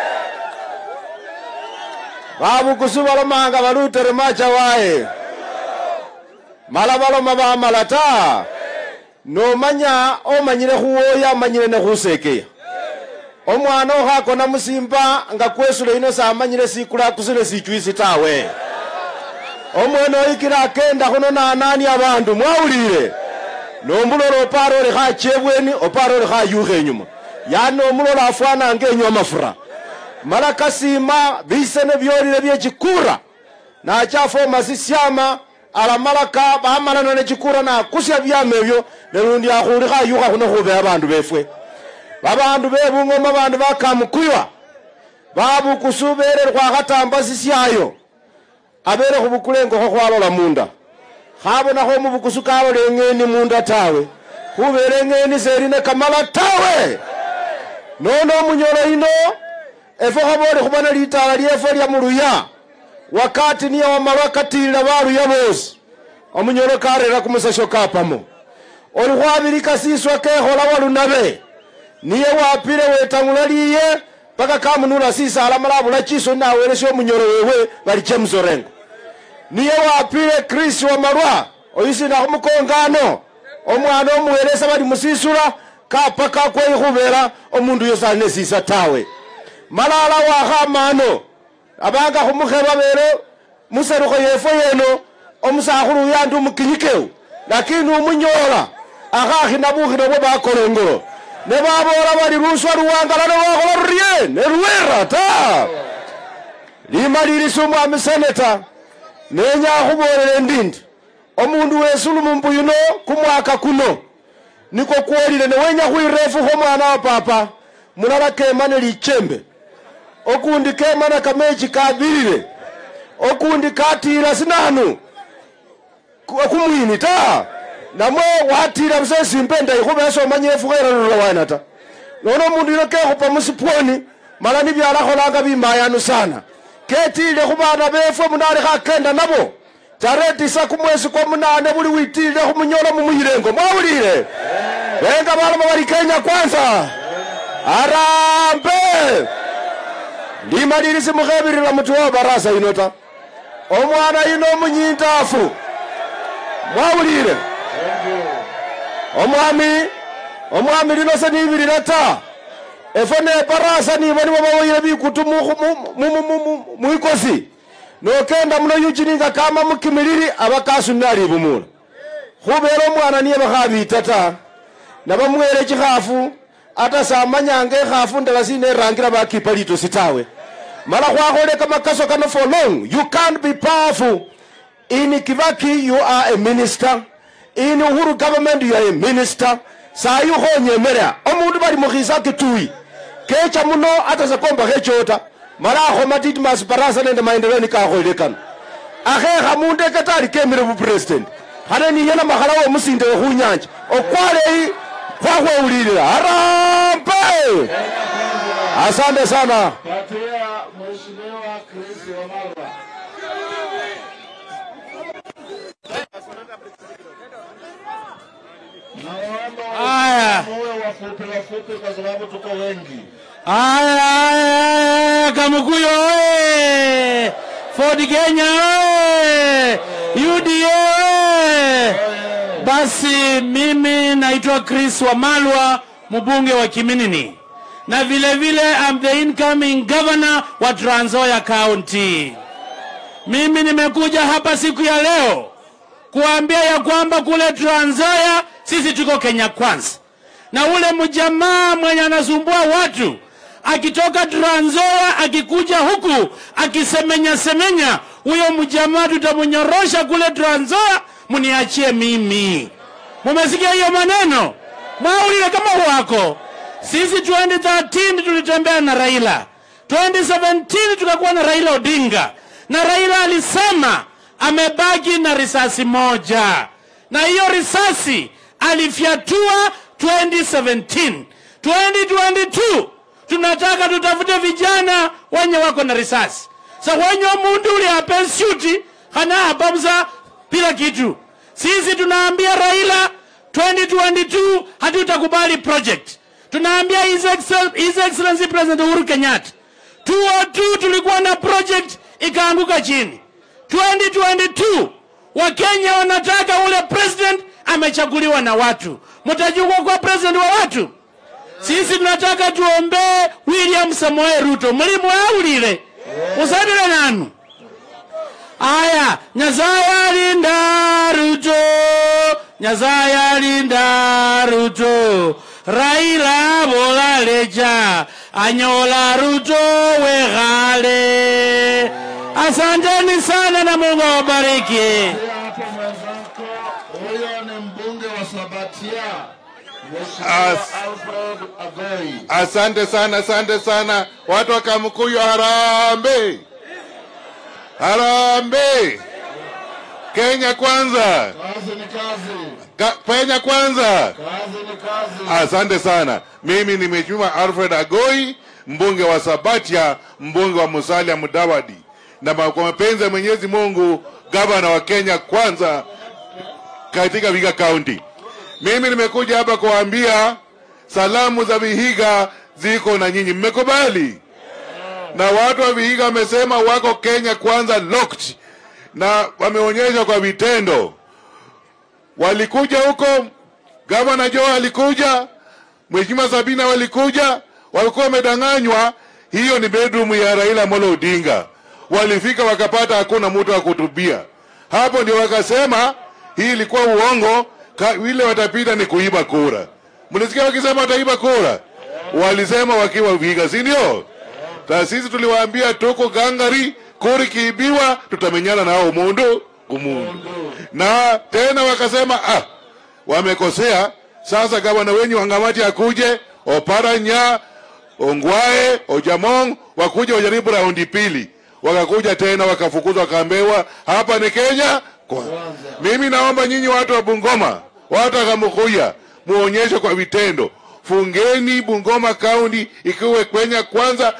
babukusu balomanga balutere macha waye mala baloma bamala ta nomanya omanyile khuwoya amanyile nekhusekeya omwana okhakona musimba nga kwesule ino samanyile sikula akusile sichwisi tawe omwene oyikile akenda khuno nanani abandu mwawulile nombulola opara oli khachebweni opara oli khayukha enyuma yani omulola afwana nga enywa mafura mala kasima bisene byolile byechikura nachafoma sisyama alamalaka bamalana nechikura nakusya byama ebyo nelundi akhuli khayukha khuno khube abandu befwe babandu bebungoma bandu bakamukuywa babukusu bere khwakhatamba sisyayo abere khubukula engokho khwalola munda khabonakho omubukusu kalola eng'eni munda tawe khubera eng'eni seri ne kamala tawe nono omunyolo ino efo khabole khubona litala lyefwe lya muluya wakati niye wamalwa katilila baluya bosi omunyolo karera kumusasho kapamo oli khwabilika siswa kekhola walunabe niye wapile wetang'ula liye paka kamunula sisala mala abula chiso nawelesya omunyolo wewe bali james orengo niye wapile chris wamalwa oyisina khumukongano omwana omuwelesa bali musisula kapaka kweyi khubera omundu uyo sali nesisa tawe malala wakhamano abanga khumukheba bele muserukho yefwe yeno omusakhulu uyu andi umukinyikeu lakini umunyola akhakhina bukhino bwe bakolongolo ne babola bali luswa luwangala lwakhola rurye neruwera ta limalilisa omwami seneta nenya khubolele ndindi omundu wesulumu mbu yuno kumwaka kuno niko kwolile newenya khwirefukho mwana wa papa mulala kemane lichembe okundi kemana kamechi kabilile okundi katila sinanu ku- kumwini ta namwe watila busa esimba endayi khubesa omanye efukho eralula wana ta nono omundu yuno kekhupa musipwoni mala nibyalakholanga bimayanu sana ketilile khubana befwe munali khakenda nabo tarehe tisa kumwesi kwa munane buli witilile khumunyolo mumuyilengo mwawulile benga balama bali kenya kwanza arambe limalilisi mukhebirira mutu wa barasa ino ta omwana ino omunyindafu mwawulile omwami omwami lino se nibilile ta efo ne barasa nibo nibo bawoyile bikutu mu- mu- mu- mu- mu- mwikosi nokenda muno yujininga kama mukimilili aba kasunile alibumula khubera omwana niye bakhabita ta nabamwele chikhafu ata samanyanga ekhafu ndala sine erangira bakipa litosi tawe mala khwakhole kamakaso kano for long you can't be powerful in kibaki you are a minister in uhuru government you are a minister sayi khonyemelea omundu bali mukhisa kitui kecha muno ata sekomba khechota mala akhoma titmas barasa nende maendeleo nikakholele kano akhekha mundu ekatali kemile bupresident khane niye namakhala womusinde wekhunyanja okwaleyi khwakhwewulilila harambe asante sana Patia Mheshimiwa Chris Wamalwa. Naomba Aya. muwe wafupi wafupi kwa sababu tuko wengi. Aya, aya, aya, Kamukuyo oye! Ford Kenya oye! UDA oye! Basi mimi naitwa Chris Wamalwa, mbunge wa Kiminini, na vile vile I'm the incoming governor wa Trans Nzoia County. Mimi nimekuja hapa siku ya leo kuambia ya kwamba kule Trans Nzoia sisi tuko Kenya kwanza, na ule mjamaa mwenye anasumbua watu akitoka Trans Nzoia akikuja huku akisemenya semenya, huyo mjamaa tutamnyorosha kule Trans Nzoia, mniachie mimi. Mumesikia hiyo maneno? Mwaulile kama wako. Sisi 2013 tulitembea na Raila, 2017 tukakuwa na Raila Odinga, na Raila alisema amebaki na risasi moja, na hiyo risasi alifyatua 2017. 2022 tunataka tutafute vijana wenye wako na risasi sa wenye mundu uli apensuti hana apamusa bila kitu sisi tunaambia raila 2022 hatutakubali project tunaambia his, Excel, his excellency president uhuru kenyatta 202 tulikuwa na project ikaanguka chini 2022 wakenya wanataka ule president amechaguliwa na watu mtajua kwa president wa watu sisi tunataka tuombee william samoe ruto mulimu aulile musadile nanu aya nyasaye alinda ruto nyasaye alinda ruto raila bolaleja anyola ruto weghale asanteni sana na mungu awabariki Pia hapo mwenzako, huyo ni mbunge wa Sabatia, Mheshimiwa As- Alfred Agoi. Asante sana, asante sana watu wa Kamkuyu, harambe harambe. Kenya kwanza, Kazi ni kazi, Ka- Kenya kwanza. kazi ni kazi. Asante sana. Mimi ni Mheshimiwa Alfred Agoi, mbunge wa Sabatia, mbunge wa Musalia Mudavadi, na ma- kwa mapenzi ya Mwenyezi Mungu, gavana wa Kenya kwanza katika Vihiga County. Mimi nimekuja hapa kuwaambia salamu za Vihiga ziko na nyinyi, mmekubali? Na watu wa Vihiga wamesema wako Kenya kwanza locked, na wameonyesha kwa vitendo. Walikuja huko, gavana Joe alikuja, Mheshimiwa Sabina walikuja, walikuwa wamedanganywa. Hiyo ni bedroom ya Raila Amolo Odinga. Walifika wakapata hakuna mtu wa kutubia. Hapo ndio wakasema hii ilikuwa uongo, ka- vile watapita ni kuiba kura. Mlisikia wakisema wataiba kura, walisema wakiwa Vihiga, si ndio? Na sisi tuliwaambia tuko gangari, kura ikiibiwa tutamenyana nao mundu kumundu, na tena wakasema ah, wamekosea. Sasa gavana wenyu Wangamati akuje, Oparanya, Ongwae, Ojamong wakuje wajaribu raundi pili, wakakuja tena wakafukuzwa, wakaambiwa hapa ni Kenya kwanza. Mimi naomba nyinyi watu wa Bungoma, watu wa Kamukuya, muonyeshe kwa vitendo fungeni Bungoma County ikiwe Kenya kwanza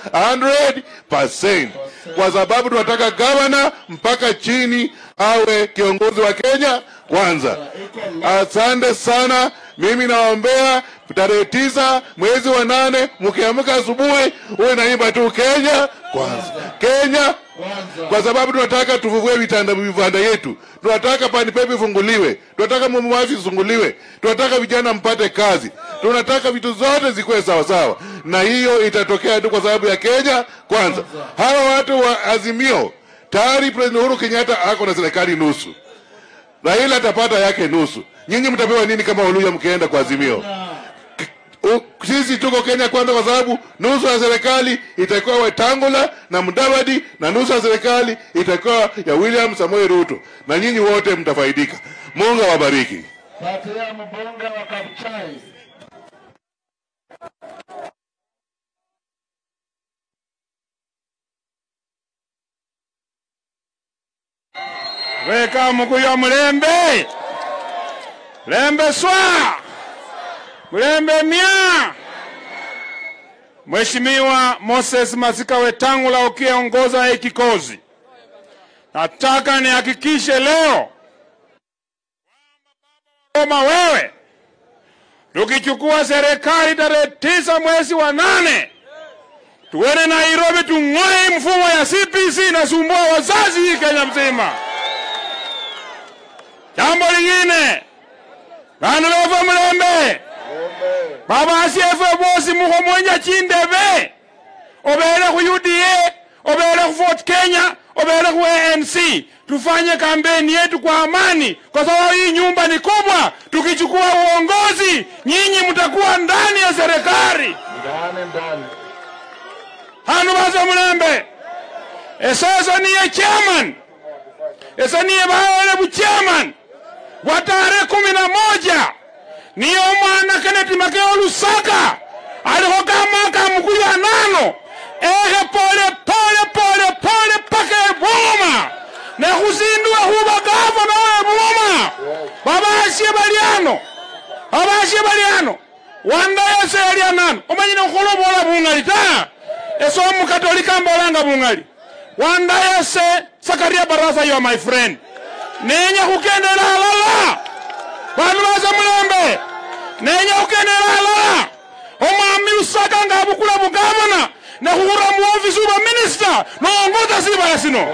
100%, kwa sababu tunataka gavana mpaka chini awe kiongozi wa Kenya kwanza. Asante sana. Mimi naombea tarehe tisa mwezi wa nane, mkiamka asubuhi uwe naimba tu Kenya kwanza, Kenya kwa sababu tunataka tuvuvue vitanda vivanda yetu, tunataka panipepe ifunguliwe, tunataka mamafi ifunguliwe, tunataka vijana mpate kazi, tunataka vitu zote zikuwe sawasawa, na hiyo itatokea tu kwa sababu ya Kenya kwanza. Hawa watu wa Azimio tayari, President Uhuru Kenyatta ako na serikali nusu, Raila atapata yake nusu. Nyinyi mtapewa nini kama Waluya mkienda kwa Azimio? U- sisi tuko Kenya kwanza, kwa sababu nusu ya serikali itakuwa Wetangula na Mudavadi na nusu ya serikali itakuwa ya William Samoei Ruto, na nyinyi wote mtafaidika. Mungu awabariki. Patia mbunge wa Kapchai. weka mukuya mulembe lembe swa mulembe mya Mheshimiwa Moses Masika Wetangula ukiongoza hii kikosi, nataka nihakikishe leo kama wewe tukichukua serikali tarehe tisa mwezi wa nane tuende Nairobi tung'oe mfumo ya CPC nasumbua wazazi hii Kenya mzima. Jambo lingine, bandu bava mulembe baba asiefe bosi muho mwenja chindebe obere ku UDA obere ku Fort Kenya obere ku ANC tufanye kampeni yetu kwa amani, kwa sababu hii nyumba ni kubwa. Tukichukua uongozi, nyinyi mtakuwa ndani ya serikali Ndani ndani. hanu baza mulembe esasa niye chairman esa niye bawele buchairman wa tarehe kumi na moja niyo omwana keneti makeo lusaka alikho kamaka mukulu anano ehe pole pole pole pole paka ebungoma nekhusindua khuba gavana we bungoma babasye bali ano babasye bali ano wandayese yali anano omanyire kholobola bungali ta ese omukatolika mbolanga bungali wandayese sakaria barasa yo my friend nenya khukendela alala bandu base mulembe nenya khukendela alala omwami usaka nga abukula bugavana nekhura muofisi uba minisita noongoza sibala sino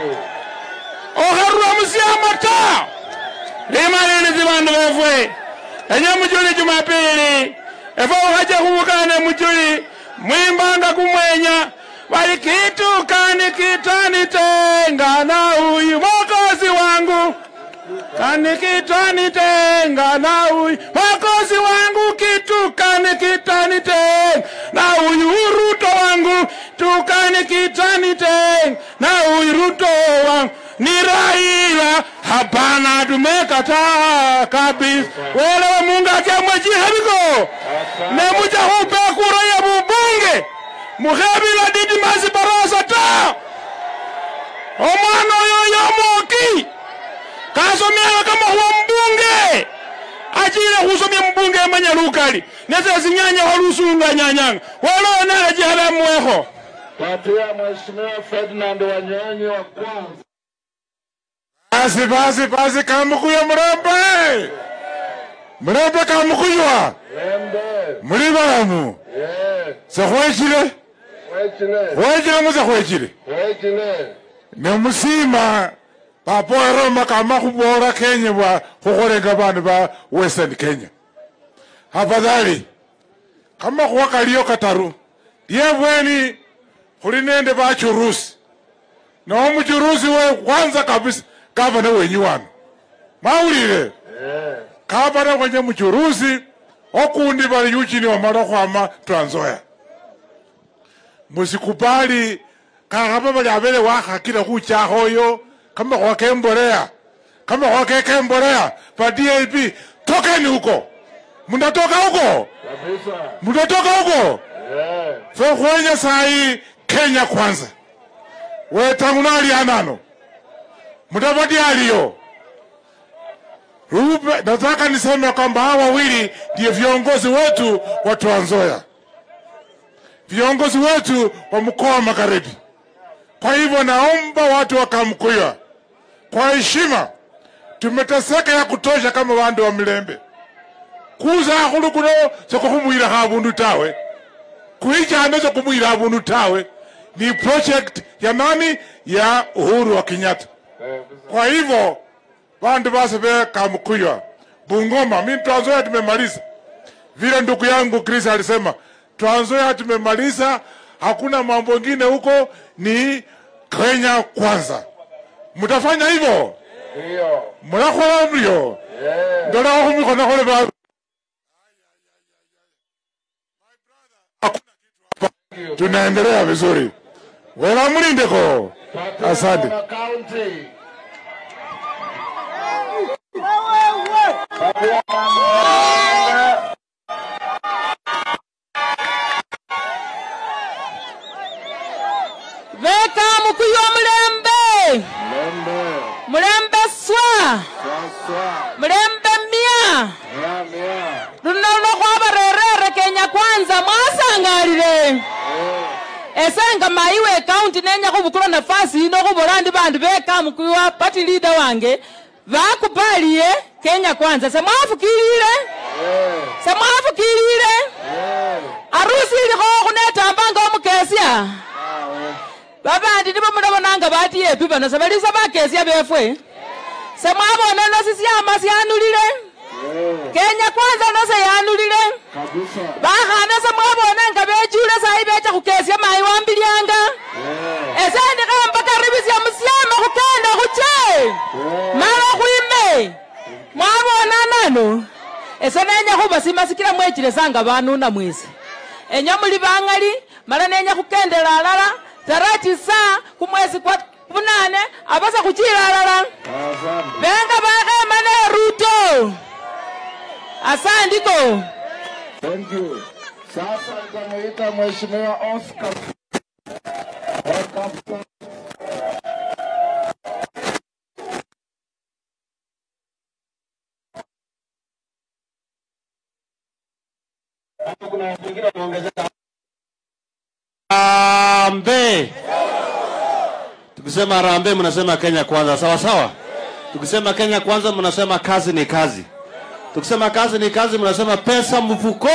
okharura musiama ta limalilizi bandu befwe enye mujuli jumapili efe ukhaja khubukane mujuli mwimbanga kumwenya bali kitukani kitani tengana uyu mokozi wangu kani kitani tengana uyu mokozi wangu kitukani kitani tengana uyu ruto wangu tukani kitani tengana uyu ruto wangu ni Raila, hapana, tumekataa kabisa. Welewe Mungu akemweji hebiko nemuja hupe kura ya bubunge muhebila Didimasi Barasa ta omwana oyo yomoki mbunge manya lukali nese sinyanya walusunga nyanyanga walona jiharamuweho Patia Mheshimiwa Ferdinand Wanyonyi wa kwanza. basi basi basi kamukuya mulembe mulembe kamukuywa Lembe. muli balamu Ye. sekhwechile Wechile. khwechile muze khwechile Wechile. nemusima papoeroma kama khubora kenya bwa khukholenga bandu ba western kenya afadhali kama khuwa kaliyo kataru lyebweni khuli nende bachurusi no muchurusi we kwanza kabisa gavana wenyu wanu mawulile gavana wenye muchurusi okundi bali yuchini wamala khwama transoya musikubali kakhaba bali abele wakhakile khuchakhoyo kamakhuwa kembolea kamakhuwa kekembolea pa dap tokeni huko mundatoka huko Kabisa. mundatoka huko Ye. fe khwenya sayi kenya kwanza wetangunali anano mutavati aliyo Rupe, nataka niseme kwamba hawa wawili ndio viongozi wetu wa Trans Nzoia, viongozi wetu wa mkoa wa Magharibi. Kwa hivyo naomba watu wa Kamkuya, kwa heshima, tumeteseka ya kutosha kama wandu wa Milembe kuza akhulu kuno sekukhumwilakho abundu tawe kuichana sekumwila abundu tawe ni project ya nani ya Uhuru wa Kenyatta. Kwa hivyo bandu base be Kamkuya, Bungoma, mimi Trans Nzoia tumemaliza. Vile ndugu yangu Chris alisema, Trans Nzoia tumemaliza, hakuna mambo mengine huko, ni Kenya kwanza. Mtafanya hivyo? Ndio. Mnakhola mlio? Ye. Ndola khumikhono khole ba tunaendelea vizuri. Wela mlindeko. Patia Asante. Mwana County. veka mukuyu omulembe Lembe. mulembe swa Sasa. mulembe mia Mia mia. luno lwokhwabarerere kenya kwanza mwasangalile esenga mayi we kaunti nenya khubukula nafasi yino khubola ndi bandu beka mukuyu wa party leader wange bakupaliye kenya kwanza semwafukilile semwafukilile arusi ilikho khunetambanga omukesya babandi nibo mulabonanga batiyepi bano sebalisa bakesya befwe semwabona no sisyama syanulile kenya kwanza no seyanulile Kabisa. bakhana semwabona nga bechule sayi becha khukesya mayi wambilianga esendikha karibisya musyama khukenda khuche mala khwime mwabona nano ese nenya khubasima sikila mwechile sanga banuna mwesi enyo muli bangali mala nenya khukendela alala tarati saa kumwesi kwa bunane abasa khuchila alala Asante. benga bakhema ne ruto asandiko Thank you. Sasa nitamuita Mheshimiwa Oscar. Oscar. Harambee. Tukisema harambee mnasema Kenya kwanza, sawa sawa. Tukisema Kenya kwanza mnasema kazi ni kazi. Tukisema kazi ni kazi mnasema pesa mfuko.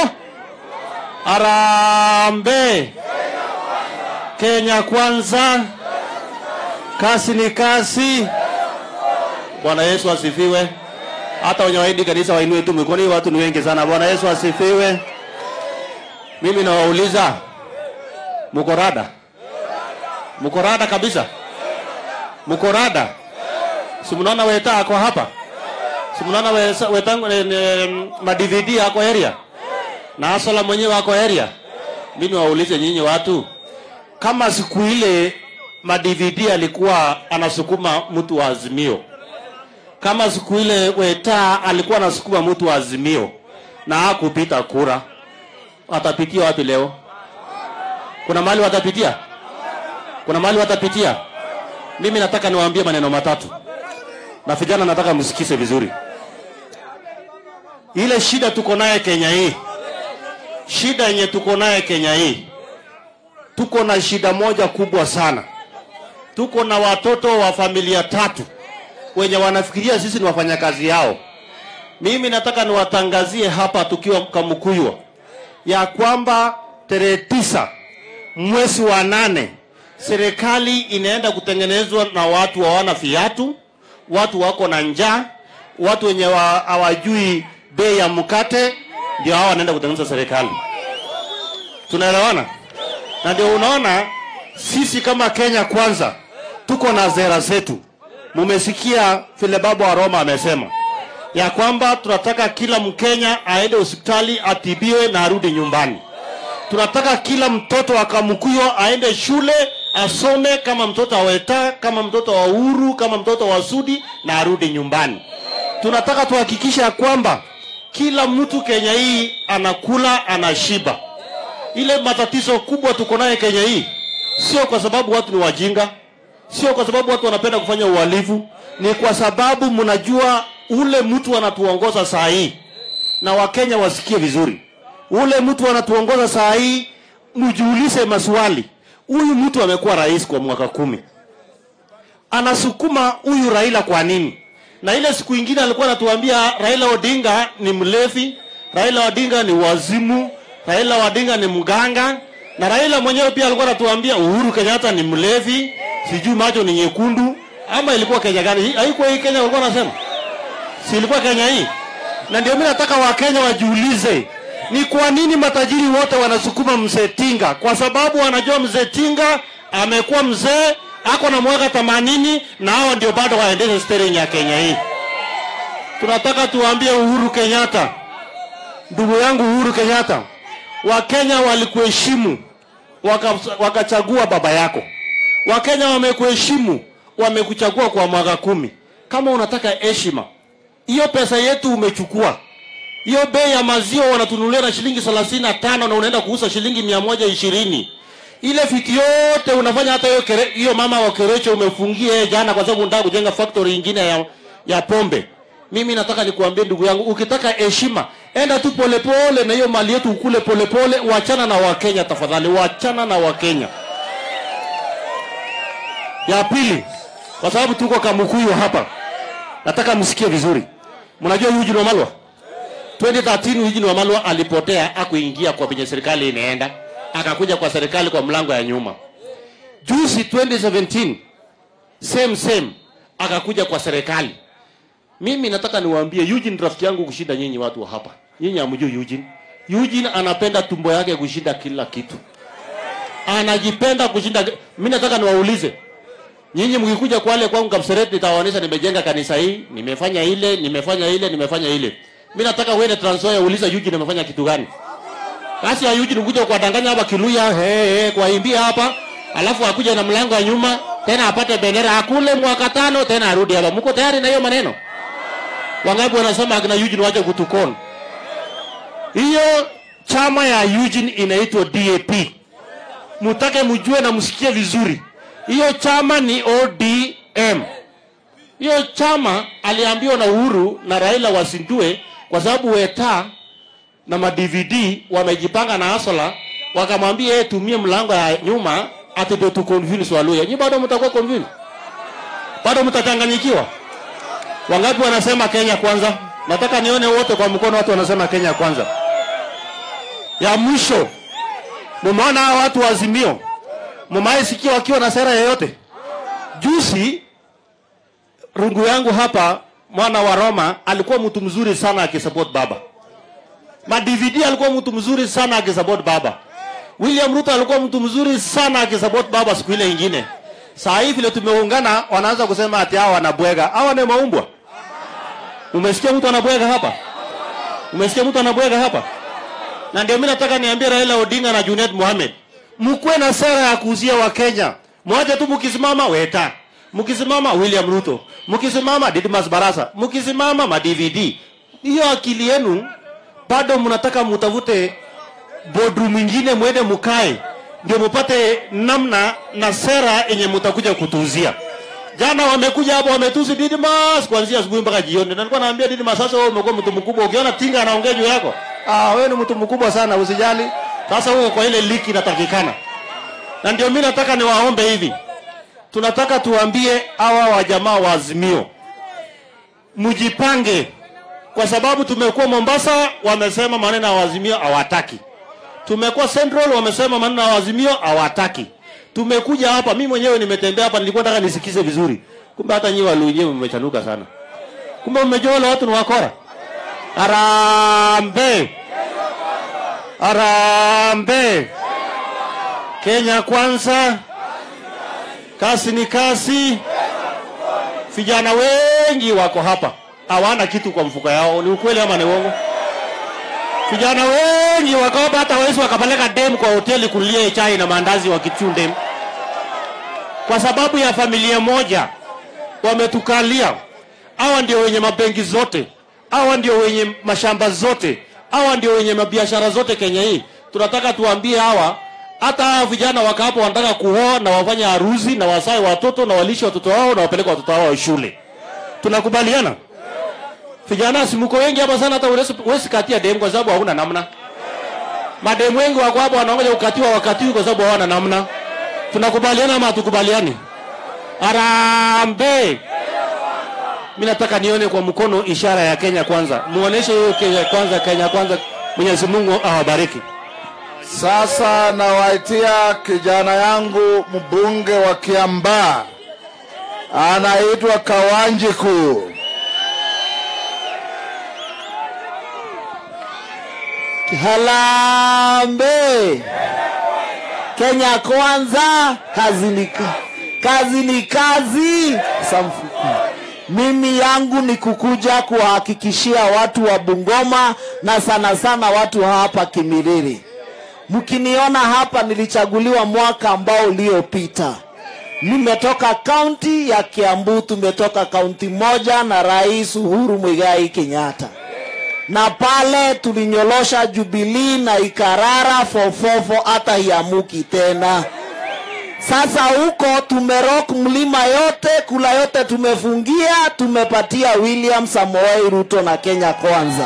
Harambee. Kenya kwanza. Kazi ni kazi. Bwana Yesu asifiwe. Hata wenye waidi kanisa wainue tu mikono, hii watu ni wengi sana. Bwana Yesu asifiwe. Mimi nawauliza Muko rada? Muko rada kabisa? Muko rada? Si mnaona weta ako hapa? Si mnaona wesa- wetangu ne, ne, ma DVD ako area? Na Asola mwenyewe ako area? Mimi waulize nyinyi watu kama siku ile ma DVD alikuwa anasukuma mtu wa Azimio, kama siku ile Weta alikuwa anasukuma mtu wa Azimio na hakupita kura, atapitia wapi leo? Kuna mahali watapitia? Kuna mahali watapitia? Mimi nataka niwaambie maneno matatu, na vijana nataka msikize vizuri. ile shida tuko naye Kenya hii, shida yenye tuko naye Kenya hii, tuko na shida moja kubwa sana. Tuko na watoto wa familia tatu wenye wanafikiria sisi ni wafanyakazi yao. Mimi nataka niwatangazie hapa tukiwa Kamukuywa ya kwamba tarehe tisa mwezi wa nane serikali inaenda kutengenezwa na watu hawana viatu, watu wako na njaa, watu wenye wa- hawajui bei ya mkate, ndio hao wanaenda kutengeneza serikali. Tunaelewana? Na ndio unaona sisi kama Kenya Kwanza tuko na zera zetu. Mumesikia vile baba wa Roma amesema ya kwamba tunataka kila Mkenya aende hospitali atibiwe na arudi nyumbani. Tunataka kila mtoto wa Kamukuyo aende shule asome kama mtoto wa Weta, kama mtoto wa Uhuru, kama mtoto wa Sudi na arudi nyumbani. Tunataka tuhakikishe ya kwamba kila mtu Kenya hii anakula anashiba. Ile matatizo kubwa tuko naye Kenya hii sio kwa sababu watu ni wajinga, sio kwa sababu watu wanapenda kufanya uhalifu, ni kwa sababu mnajua ule mtu anatuongoza saa hii, na Wakenya wasikie vizuri, ule mtu anatuongoza saa hii, mjiulize maswali. Huyu mtu amekuwa rais kwa mwaka kumi, anasukuma huyu Raila kwa nini? Na ile siku ingine alikuwa anatuambia Raila Odinga ni mlevi, Raila Odinga ni wazimu, Raila Odinga ni mganga, na Raila mwenyewe pia alikuwa anatuambia Uhuru Kenyatta ni mlevi, sijui macho ni nyekundu, ama ilikuwa Kenya gani? Hii- Haikuwa hii Kenya walikuwa wanasema, si ilikuwa Kenya hii? Na ndio mimi nataka Wakenya wajiulize ni kwa nini matajiri wote wanasukuma mzee Tinga? Kwa sababu wanajua mzee Tinga amekuwa mzee, ako na mwaka themanini na hao ndio bado waendeshe steering ya Kenya hii. Tunataka tuambie Uhuru Kenyatta, ndugu yangu Uhuru Kenyatta, Wakenya walikuheshimu waka- wakachagua baba yako. Wakenya wamekuheshimu, wamekuchagua kwa mwaka kumi. Kama unataka heshima, hiyo pesa yetu umechukua hiyo bei ya maziwa wanatunulia na shilingi thelathini na tano na unaenda kuuza shilingi mia moja ishirini ile fiti yote unafanya hata hiyo kere- hiyo mama wa kerecho umefungia yeye jana kwa sababu unataka kujenga factory ingine ya, ya pombe mimi nataka nikuambie ndugu yangu ukitaka heshima enda tu polepole na hiyo mali yetu ukule polepole wachana na wakenya tafadhali wachana na wakenya ya pili kwa sababu tuko kamukuyu hapa nataka msikie vizuri mnajua Eugene Wamalwa 2013 Eugene Wamalwa alipotea akuingia kwa penye serikali inaenda akakuja kwa serikali kwa mlango ya nyuma juzi 2017 same same akakuja kwa serikali mimi nataka niwaambie Eugene ni rafiki yangu kushinda nyinyi watu wa hapa nyinyi hamjui Eugene Eugene anapenda tumbo yake kushinda kila kitu anajipenda kushinda mimi nataka niwaulize nyinyi mkikuja kwale kwangu Kapseret nitawaonyesha nimejenga kanisa hii, nimefanya ile, nimefanya ile, nimefanya ile. Mimi nataka uende Trans Nzoia uulize Eugene amefanya kitu gani. Basi ya Eugene kuja kuwadanganya hapa Kiluya, he he, kuwaimbia hapa, alafu akuja na mlango wa nyuma, tena apate bendera akule mwaka tano tena arudi hapa. Mko tayari na hiyo maneno? Wangapi wanasema akina Eugene waje kutukona? Hiyo chama ya Eugene inaitwa DAP. Mutake mjue na msikie vizuri hiyo chama ni ODM. Hiyo chama aliambiwa na Uhuru na Raila wasindue kwa sababu Weta na ma-DVD wamejipanga na Asola, wakamwambia yeye tumie mlango ya nyuma ati ndio tu convince Waluya. Nyinyi bado mtakuwa convince? Bado mtachanganyikiwa? Wangapi wanasema Kenya kwanza? Nataka nione wote kwa mkono watu wanasema Kenya kwanza. Ya mwisho, mumeona hawa watu wa Azimio mumai sikia wakiwa na sera yoyote. Juzi rungu yangu hapa, mwana wa Roma alikuwa mtu mzuri sana akisupport baba. Ma DVD alikuwa mtu mzuri sana akisupport baba. William Ruto alikuwa mtu mzuri sana akisupport baba siku ile ingine. Saa hii vile tumeungana, wanaanza kusema ati hao wanabwega. Hawa ni maumbwa. Umesikia mtu anabwega hapa? Umesikia mtu anabwega hapa? Na ndio mimi nataka niambie Raila Odinga na Junet Mohamed mkuwe na sera ya kuuzia Wakenya. Mwache tu mkisimama Weta, mkisimama William Ruto, mkisimama Didmas Barasa, mkisimama ma DVD. Hiyo akili yenu bado mnataka mutafute boardroom mwingine mwende mukae ndio mupate namna na sera yenye mutakuja kutuuzia. Jana wamekuja hapo wametusi Didmas kuanzia asubuhi mpaka jioni. Na nilikuwa naambia Didmas, sasa wewe umekuwa mtu mkubwa, ukiona tinga anaongea juu yako, ah, wewe ni mtu mkubwa sana, usijali. Sasa huko kwa ile liki inatakikana, na ndio mimi nataka niwaombe hivi, tunataka tuambie hawa wajamaa wa Azimio mjipange, kwa sababu tumekuwa Mombasa, wamesema maneno ya Azimio hawataki. Tumekuwa Central, wamesema maneno ya Azimio hawataki. Tumekuja hapa, mimi mwenyewe nimetembea hapa, nilikuwa nataka nisikize vizuri, kumbe hata nyi Waluhya mmechanuka sana, kumbe mmejua wale watu ni wakora. Arambe, arambe, Kenya kwanza, kasi ni kasi. Vijana wengi wako hapa hawana kitu kwa mfuko yao, ni ukweli ama ni uongo? Vijana wengi wako hapa, hata wawezi wakapeleka dem kwa hoteli kulia chai na maandazi wakichunde, kwa sababu ya familia moja wametukalia. Hawa ndio wenye mabenki zote, hawa ndio wenye mashamba zote, hawa ndio wenye mabiashara zote Kenya hii. Tunataka tuambie hawa, hata hawa vijana waka hapo wanataka kuoa na wafanye harusi na wasae watoto na walishe watoto wao na wapeleke watoto wao shule. Tunakubaliana? Vijana simuko wengi hapa sana, hata huwezi huwezi katia demu kwa sababu hauna namna. Mademu wengi wako hapa wanaongoja kukatiwa wakati huu kwa sababu hawana namna. Tunakubaliana ama hatukubaliani? Arambe. Mimi nataka nione kwa mkono ishara ya Kenya kwanza. Muoneshe hiyo Kenya kwanza, Kenya kwanza. Mwenyezi Mungu awabariki. Sasa nawaitia kijana yangu mbunge wa Kiambaa, anaitwa Kawanjiku. Harambe Kenya kwanza, kazi ni ka- kazi ni kazi. Samfuku. Mimi yangu ni kukuja kuwahakikishia watu wa Bungoma na sana sana watu hapa Kimiriri. Mkiniona hapa, nilichaguliwa mwaka ambao uliopita. Nimetoka kaunti ya Kiambu, tumetoka kaunti moja na Rais Uhuru Muigai Kenyatta na pale tulinyolosha Jubilee na ikarara fofofo hata hiamuki tena. Sasa huko tumerok mlima yote, kula yote tumefungia, tumepatia William Samoei Ruto na Kenya Kwanza.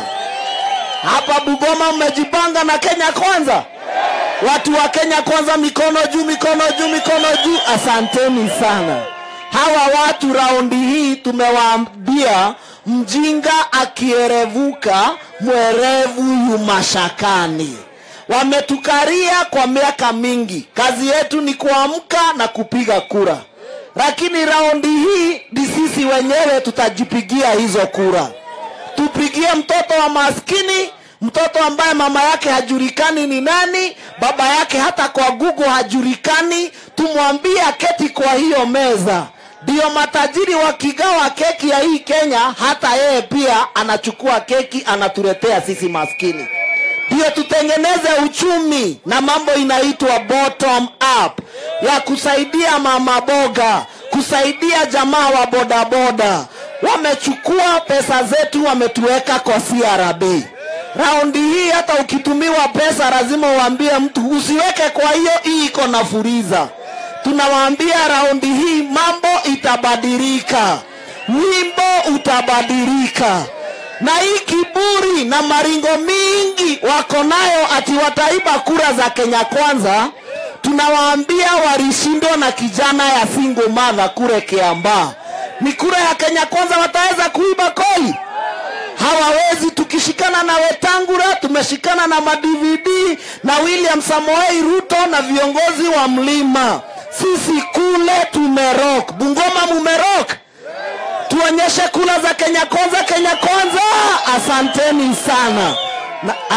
Hapa Bungoma mmejipanga na Kenya Kwanza. Watu wa Kenya Kwanza, mikono juu, mikono juu, mikono juu. Asanteni sana. Hawa watu raundi hii tumewaambia, mjinga akierevuka mwerevu yu mashakani. Wametukaria kwa miaka mingi, kazi yetu ni kuamka na kupiga kura, lakini raundi hii ni sisi wenyewe tutajipigia hizo kura. Tupigie mtoto wa maskini, mtoto ambaye mama yake hajulikani ni nani, baba yake hata kwa Google hajulikani, tumwambie aketi kwa hiyo meza. Ndio matajiri wakigawa keki ya hii Kenya, hata yeye pia anachukua keki anatuletea sisi maskini. Ndio tutengeneze uchumi na mambo inaitwa bottom up ya kusaidia mama boga, kusaidia jamaa wa bodaboda. Wamechukua pesa zetu wametuweka kwa CRB. Raundi hii hata ukitumiwa pesa lazima uambie mtu usiweke kwa hiyo, hii iko na furiza. Tunawaambia raundi hii mambo itabadilika, wimbo utabadilika na hii kiburi na maringo mingi wako nayo ati wataiba kura za Kenya Kwanza, tunawaambia walishindwa na kijana ya single mother kule Kiambaa. Ni kura ya Kenya Kwanza wataweza kuiba koi? Hawawezi. Tukishikana na Wetangula, tumeshikana na madvd na William Samoei Ruto na viongozi wa mlima. Sisi kule tumerok. Bungoma mumerok tuonyeshe kula za Kenya Kwanza, Kenya Kwanza. Asanteni sana na, a,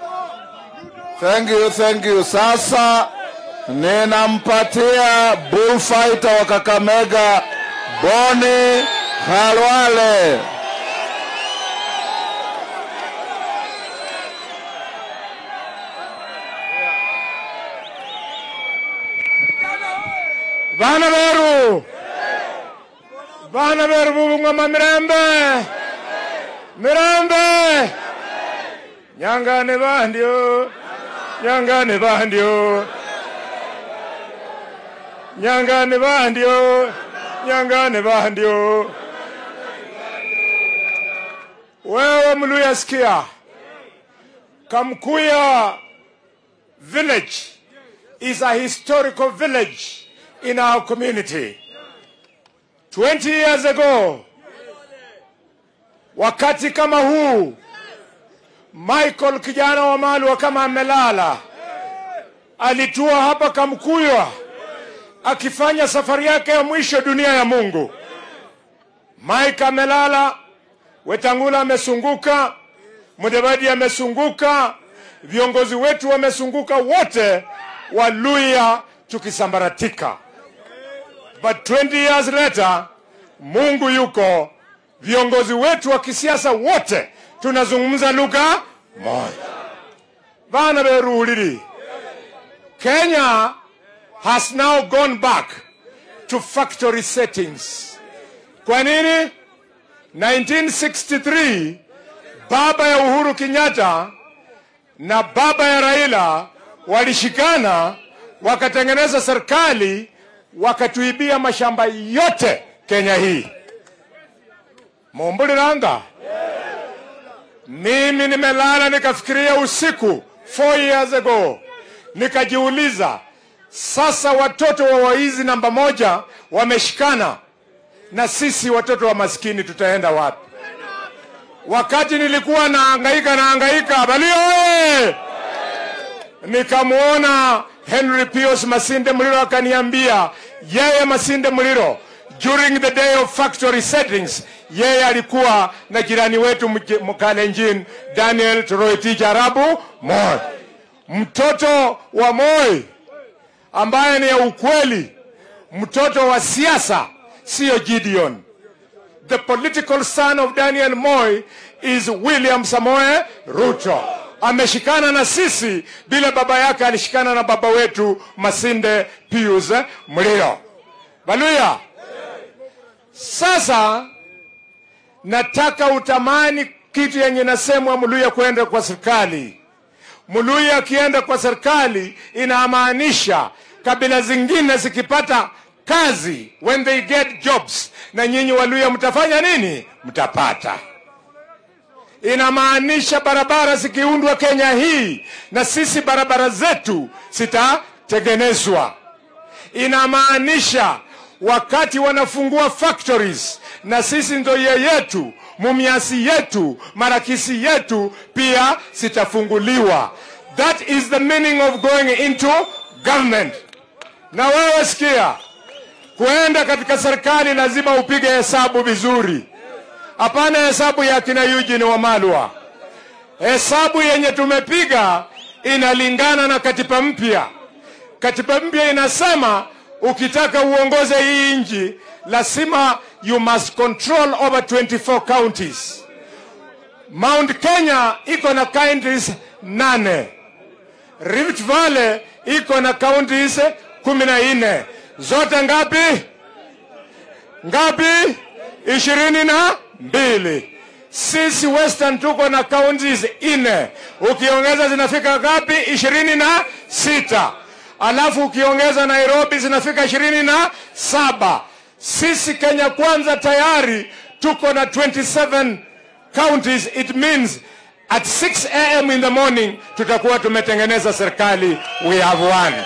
Thank you, thank you. Sasa ninampatia bullfighter wa Kakamega Boni Khalwale. Bana beru bana beru bubungoma mirembe mirembe nyangane bandio nyangane bandio nyangane bandio nyangane bandio wewe mluya sikia kamkuya village is a historical village in our community 20 years ago wakati kama huu michael kijana wa malwa kama amelala alitua hapa kamkuywa akifanya safari yake ya mwisho dunia ya mungu mike amelala wetangula amesunguka mudavadi amesunguka viongozi wetu wamesunguka wote waluya tukisambaratika but 20 years later mungu yuko viongozi wetu wa kisiasa wote tunazungumza lugha moja vana veruhulili kenya has now gone back to factory settings kwa nini 1963 baba ya uhuru kenyatta na baba ya raila walishikana wakatengeneza serikali wakatuibia mashamba yote kenya hii mumbuliranga mimi nimelala nikafikiria usiku four years ago nikajiuliza sasa watoto wa waizi namba moja wameshikana na sisi watoto wa maskini tutaenda wapi wakati nilikuwa naangaika naangaika balio oye nikamwona henry pius masinde mliro akaniambia yeye masinde mliro during the day of factory settings yeye alikuwa na jirani wetu mje- mkalenjin daniel toroitich arabu moi mtoto wa moi ambaye ni ya ukweli mtoto wa siasa siyo gideon the political son of daniel moy is william samoe ruto ameshikana na sisi bila baba yake alishikana na baba wetu masinde pius mlio baluya sasa nataka utamani kitu yenye nasemwa mluya kwenda kwa serikali mluya akienda kwa serikali inamaanisha kabila zingine zikipata kazi when they get jobs na nyinyi waluya mtafanya nini mtapata inamaanisha barabara zikiundwa kenya hii na sisi barabara zetu zitatengenezwa inamaanisha wakati wanafungua factories na sisi ndoye yetu mumiasi yetu marakisi yetu pia zitafunguliwa that is the meaning of going into government na wewe sikia kuenda katika serikali lazima upige hesabu vizuri hapana hesabu ya kina Eugene Wamalwa. Hesabu yenye tumepiga inalingana na katiba mpya. Katiba mpya inasema ukitaka uongoze hii nchi lazima you must control over 24 counties. Mount Kenya iko na counties nane. Rift Valley iko na counties kumi na nne. Zote ngapi? Ngapi? ishirini na mbili. Sisi Western tuko na counties nne, ukiongeza zinafika ngapi? ishirini na sita. Alafu ukiongeza Nairobi zinafika ishirini na saba. Sisi Kenya Kwanza tayari tuko na 27 counties. It means at 6 am in the morning tutakuwa tumetengeneza serikali. We have one.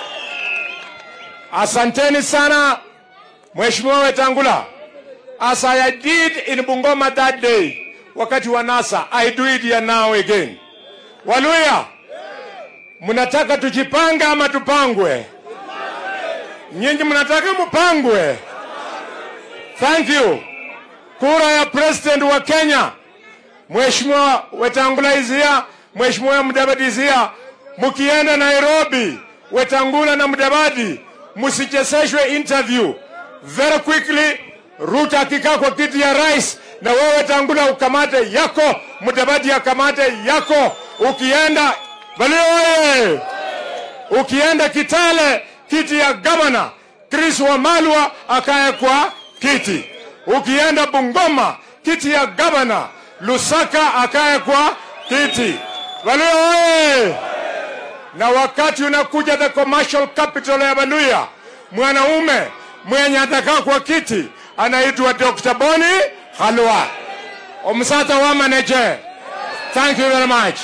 Asanteni sana Mheshimiwa Wetangula. As I did in Bungoma that day, wakati wa NASA, I do it here now again. Waluya, mnataka tujipange ama tupangwe? Nyinyi mnataka mupangwe? Thank you. Kura ya president wa Kenya, Mheshimiwa Wetangula izia, Mheshimiwa Mudavadi izia, mukienda Nairobi, Wetangula na Mudavadi, musichezeshwe interview very quickly Ruto akikaa kwa kiti ya rais na wewe Tangula ukamate yako, Mudavadi akamate yako. Ukienda Balio oye! Ukienda Kitale kiti ya gavana Chris Wamalwa akae kwa kiti. Ukienda Bungoma kiti ya gavana Lusaka akae kwa kiti. Balio oye! Na wakati unakuja the commercial capital ya Baluya, mwanaume mwenye atakaa kwa kiti anaitwa Dr. Boni Halwa. Omsata wa manager. Thank you very much.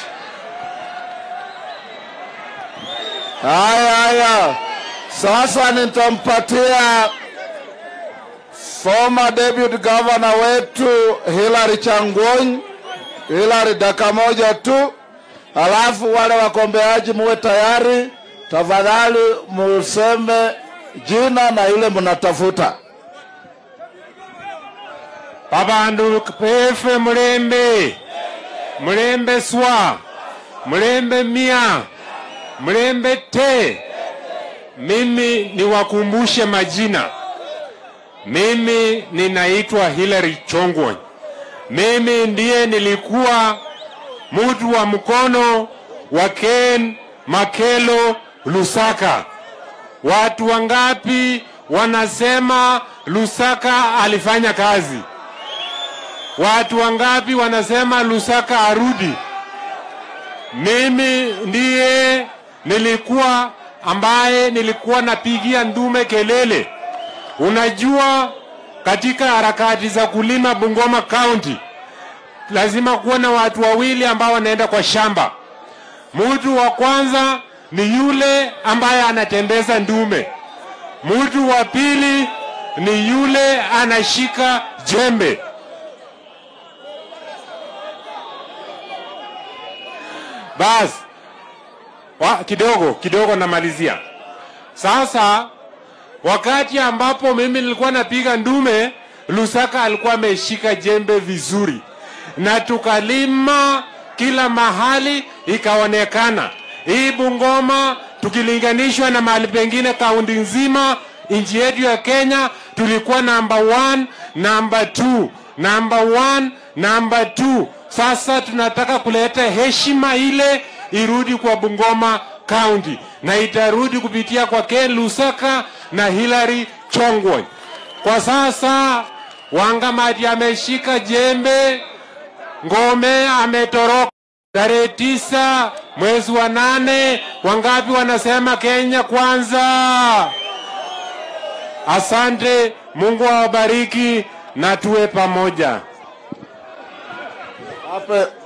Haya, haya, sasa nitampatia former deputy governor wetu Hilary Changwony. Hilary, dakika moja tu, alafu wale wakombeaji muwe tayari. Tafadhali museme jina na ile mnatafuta. babandu pefe mulembe mulembe swa mulembe mia mulembe te mimi niwakumbushe majina mimi ninaitwa hilary chongwony mimi ndiye nilikuwa mtu wa mkono wa ken makelo lusaka watu wangapi wanasema lusaka alifanya kazi Watu wangapi wanasema Lusaka arudi? Mimi ndiye nilikuwa ambaye nilikuwa napigia ndume kelele. Unajua, katika harakati za kulima Bungoma County lazima kuwa na watu wawili ambao wanaenda kwa shamba. Mtu wa kwanza ni yule ambaye anatembeza ndume, mtu wa pili ni yule anashika jembe. Basi wa, kidogo kidogo namalizia. Sasa wakati ambapo mimi nilikuwa napiga ndume, Lusaka alikuwa ameshika jembe vizuri, na tukalima kila mahali, ikaonekana hii Bungoma tukilinganishwa na mahali pengine kaunti nzima nchi yetu ya Kenya tulikuwa namba 1 namba 2 namba 1 namba 2 sasa tunataka kuleta heshima ile irudi kwa Bungoma County na itarudi kupitia kwa Ken Lusaka na Hilary Chongwony. Kwa sasa Wangamati ameshika jembe, Ngome ametoroka tarehe tisa mwezi wa nane. Wangapi wanasema Kenya kwanza? Asante, Mungu awabariki na tuwe pamoja. Wape,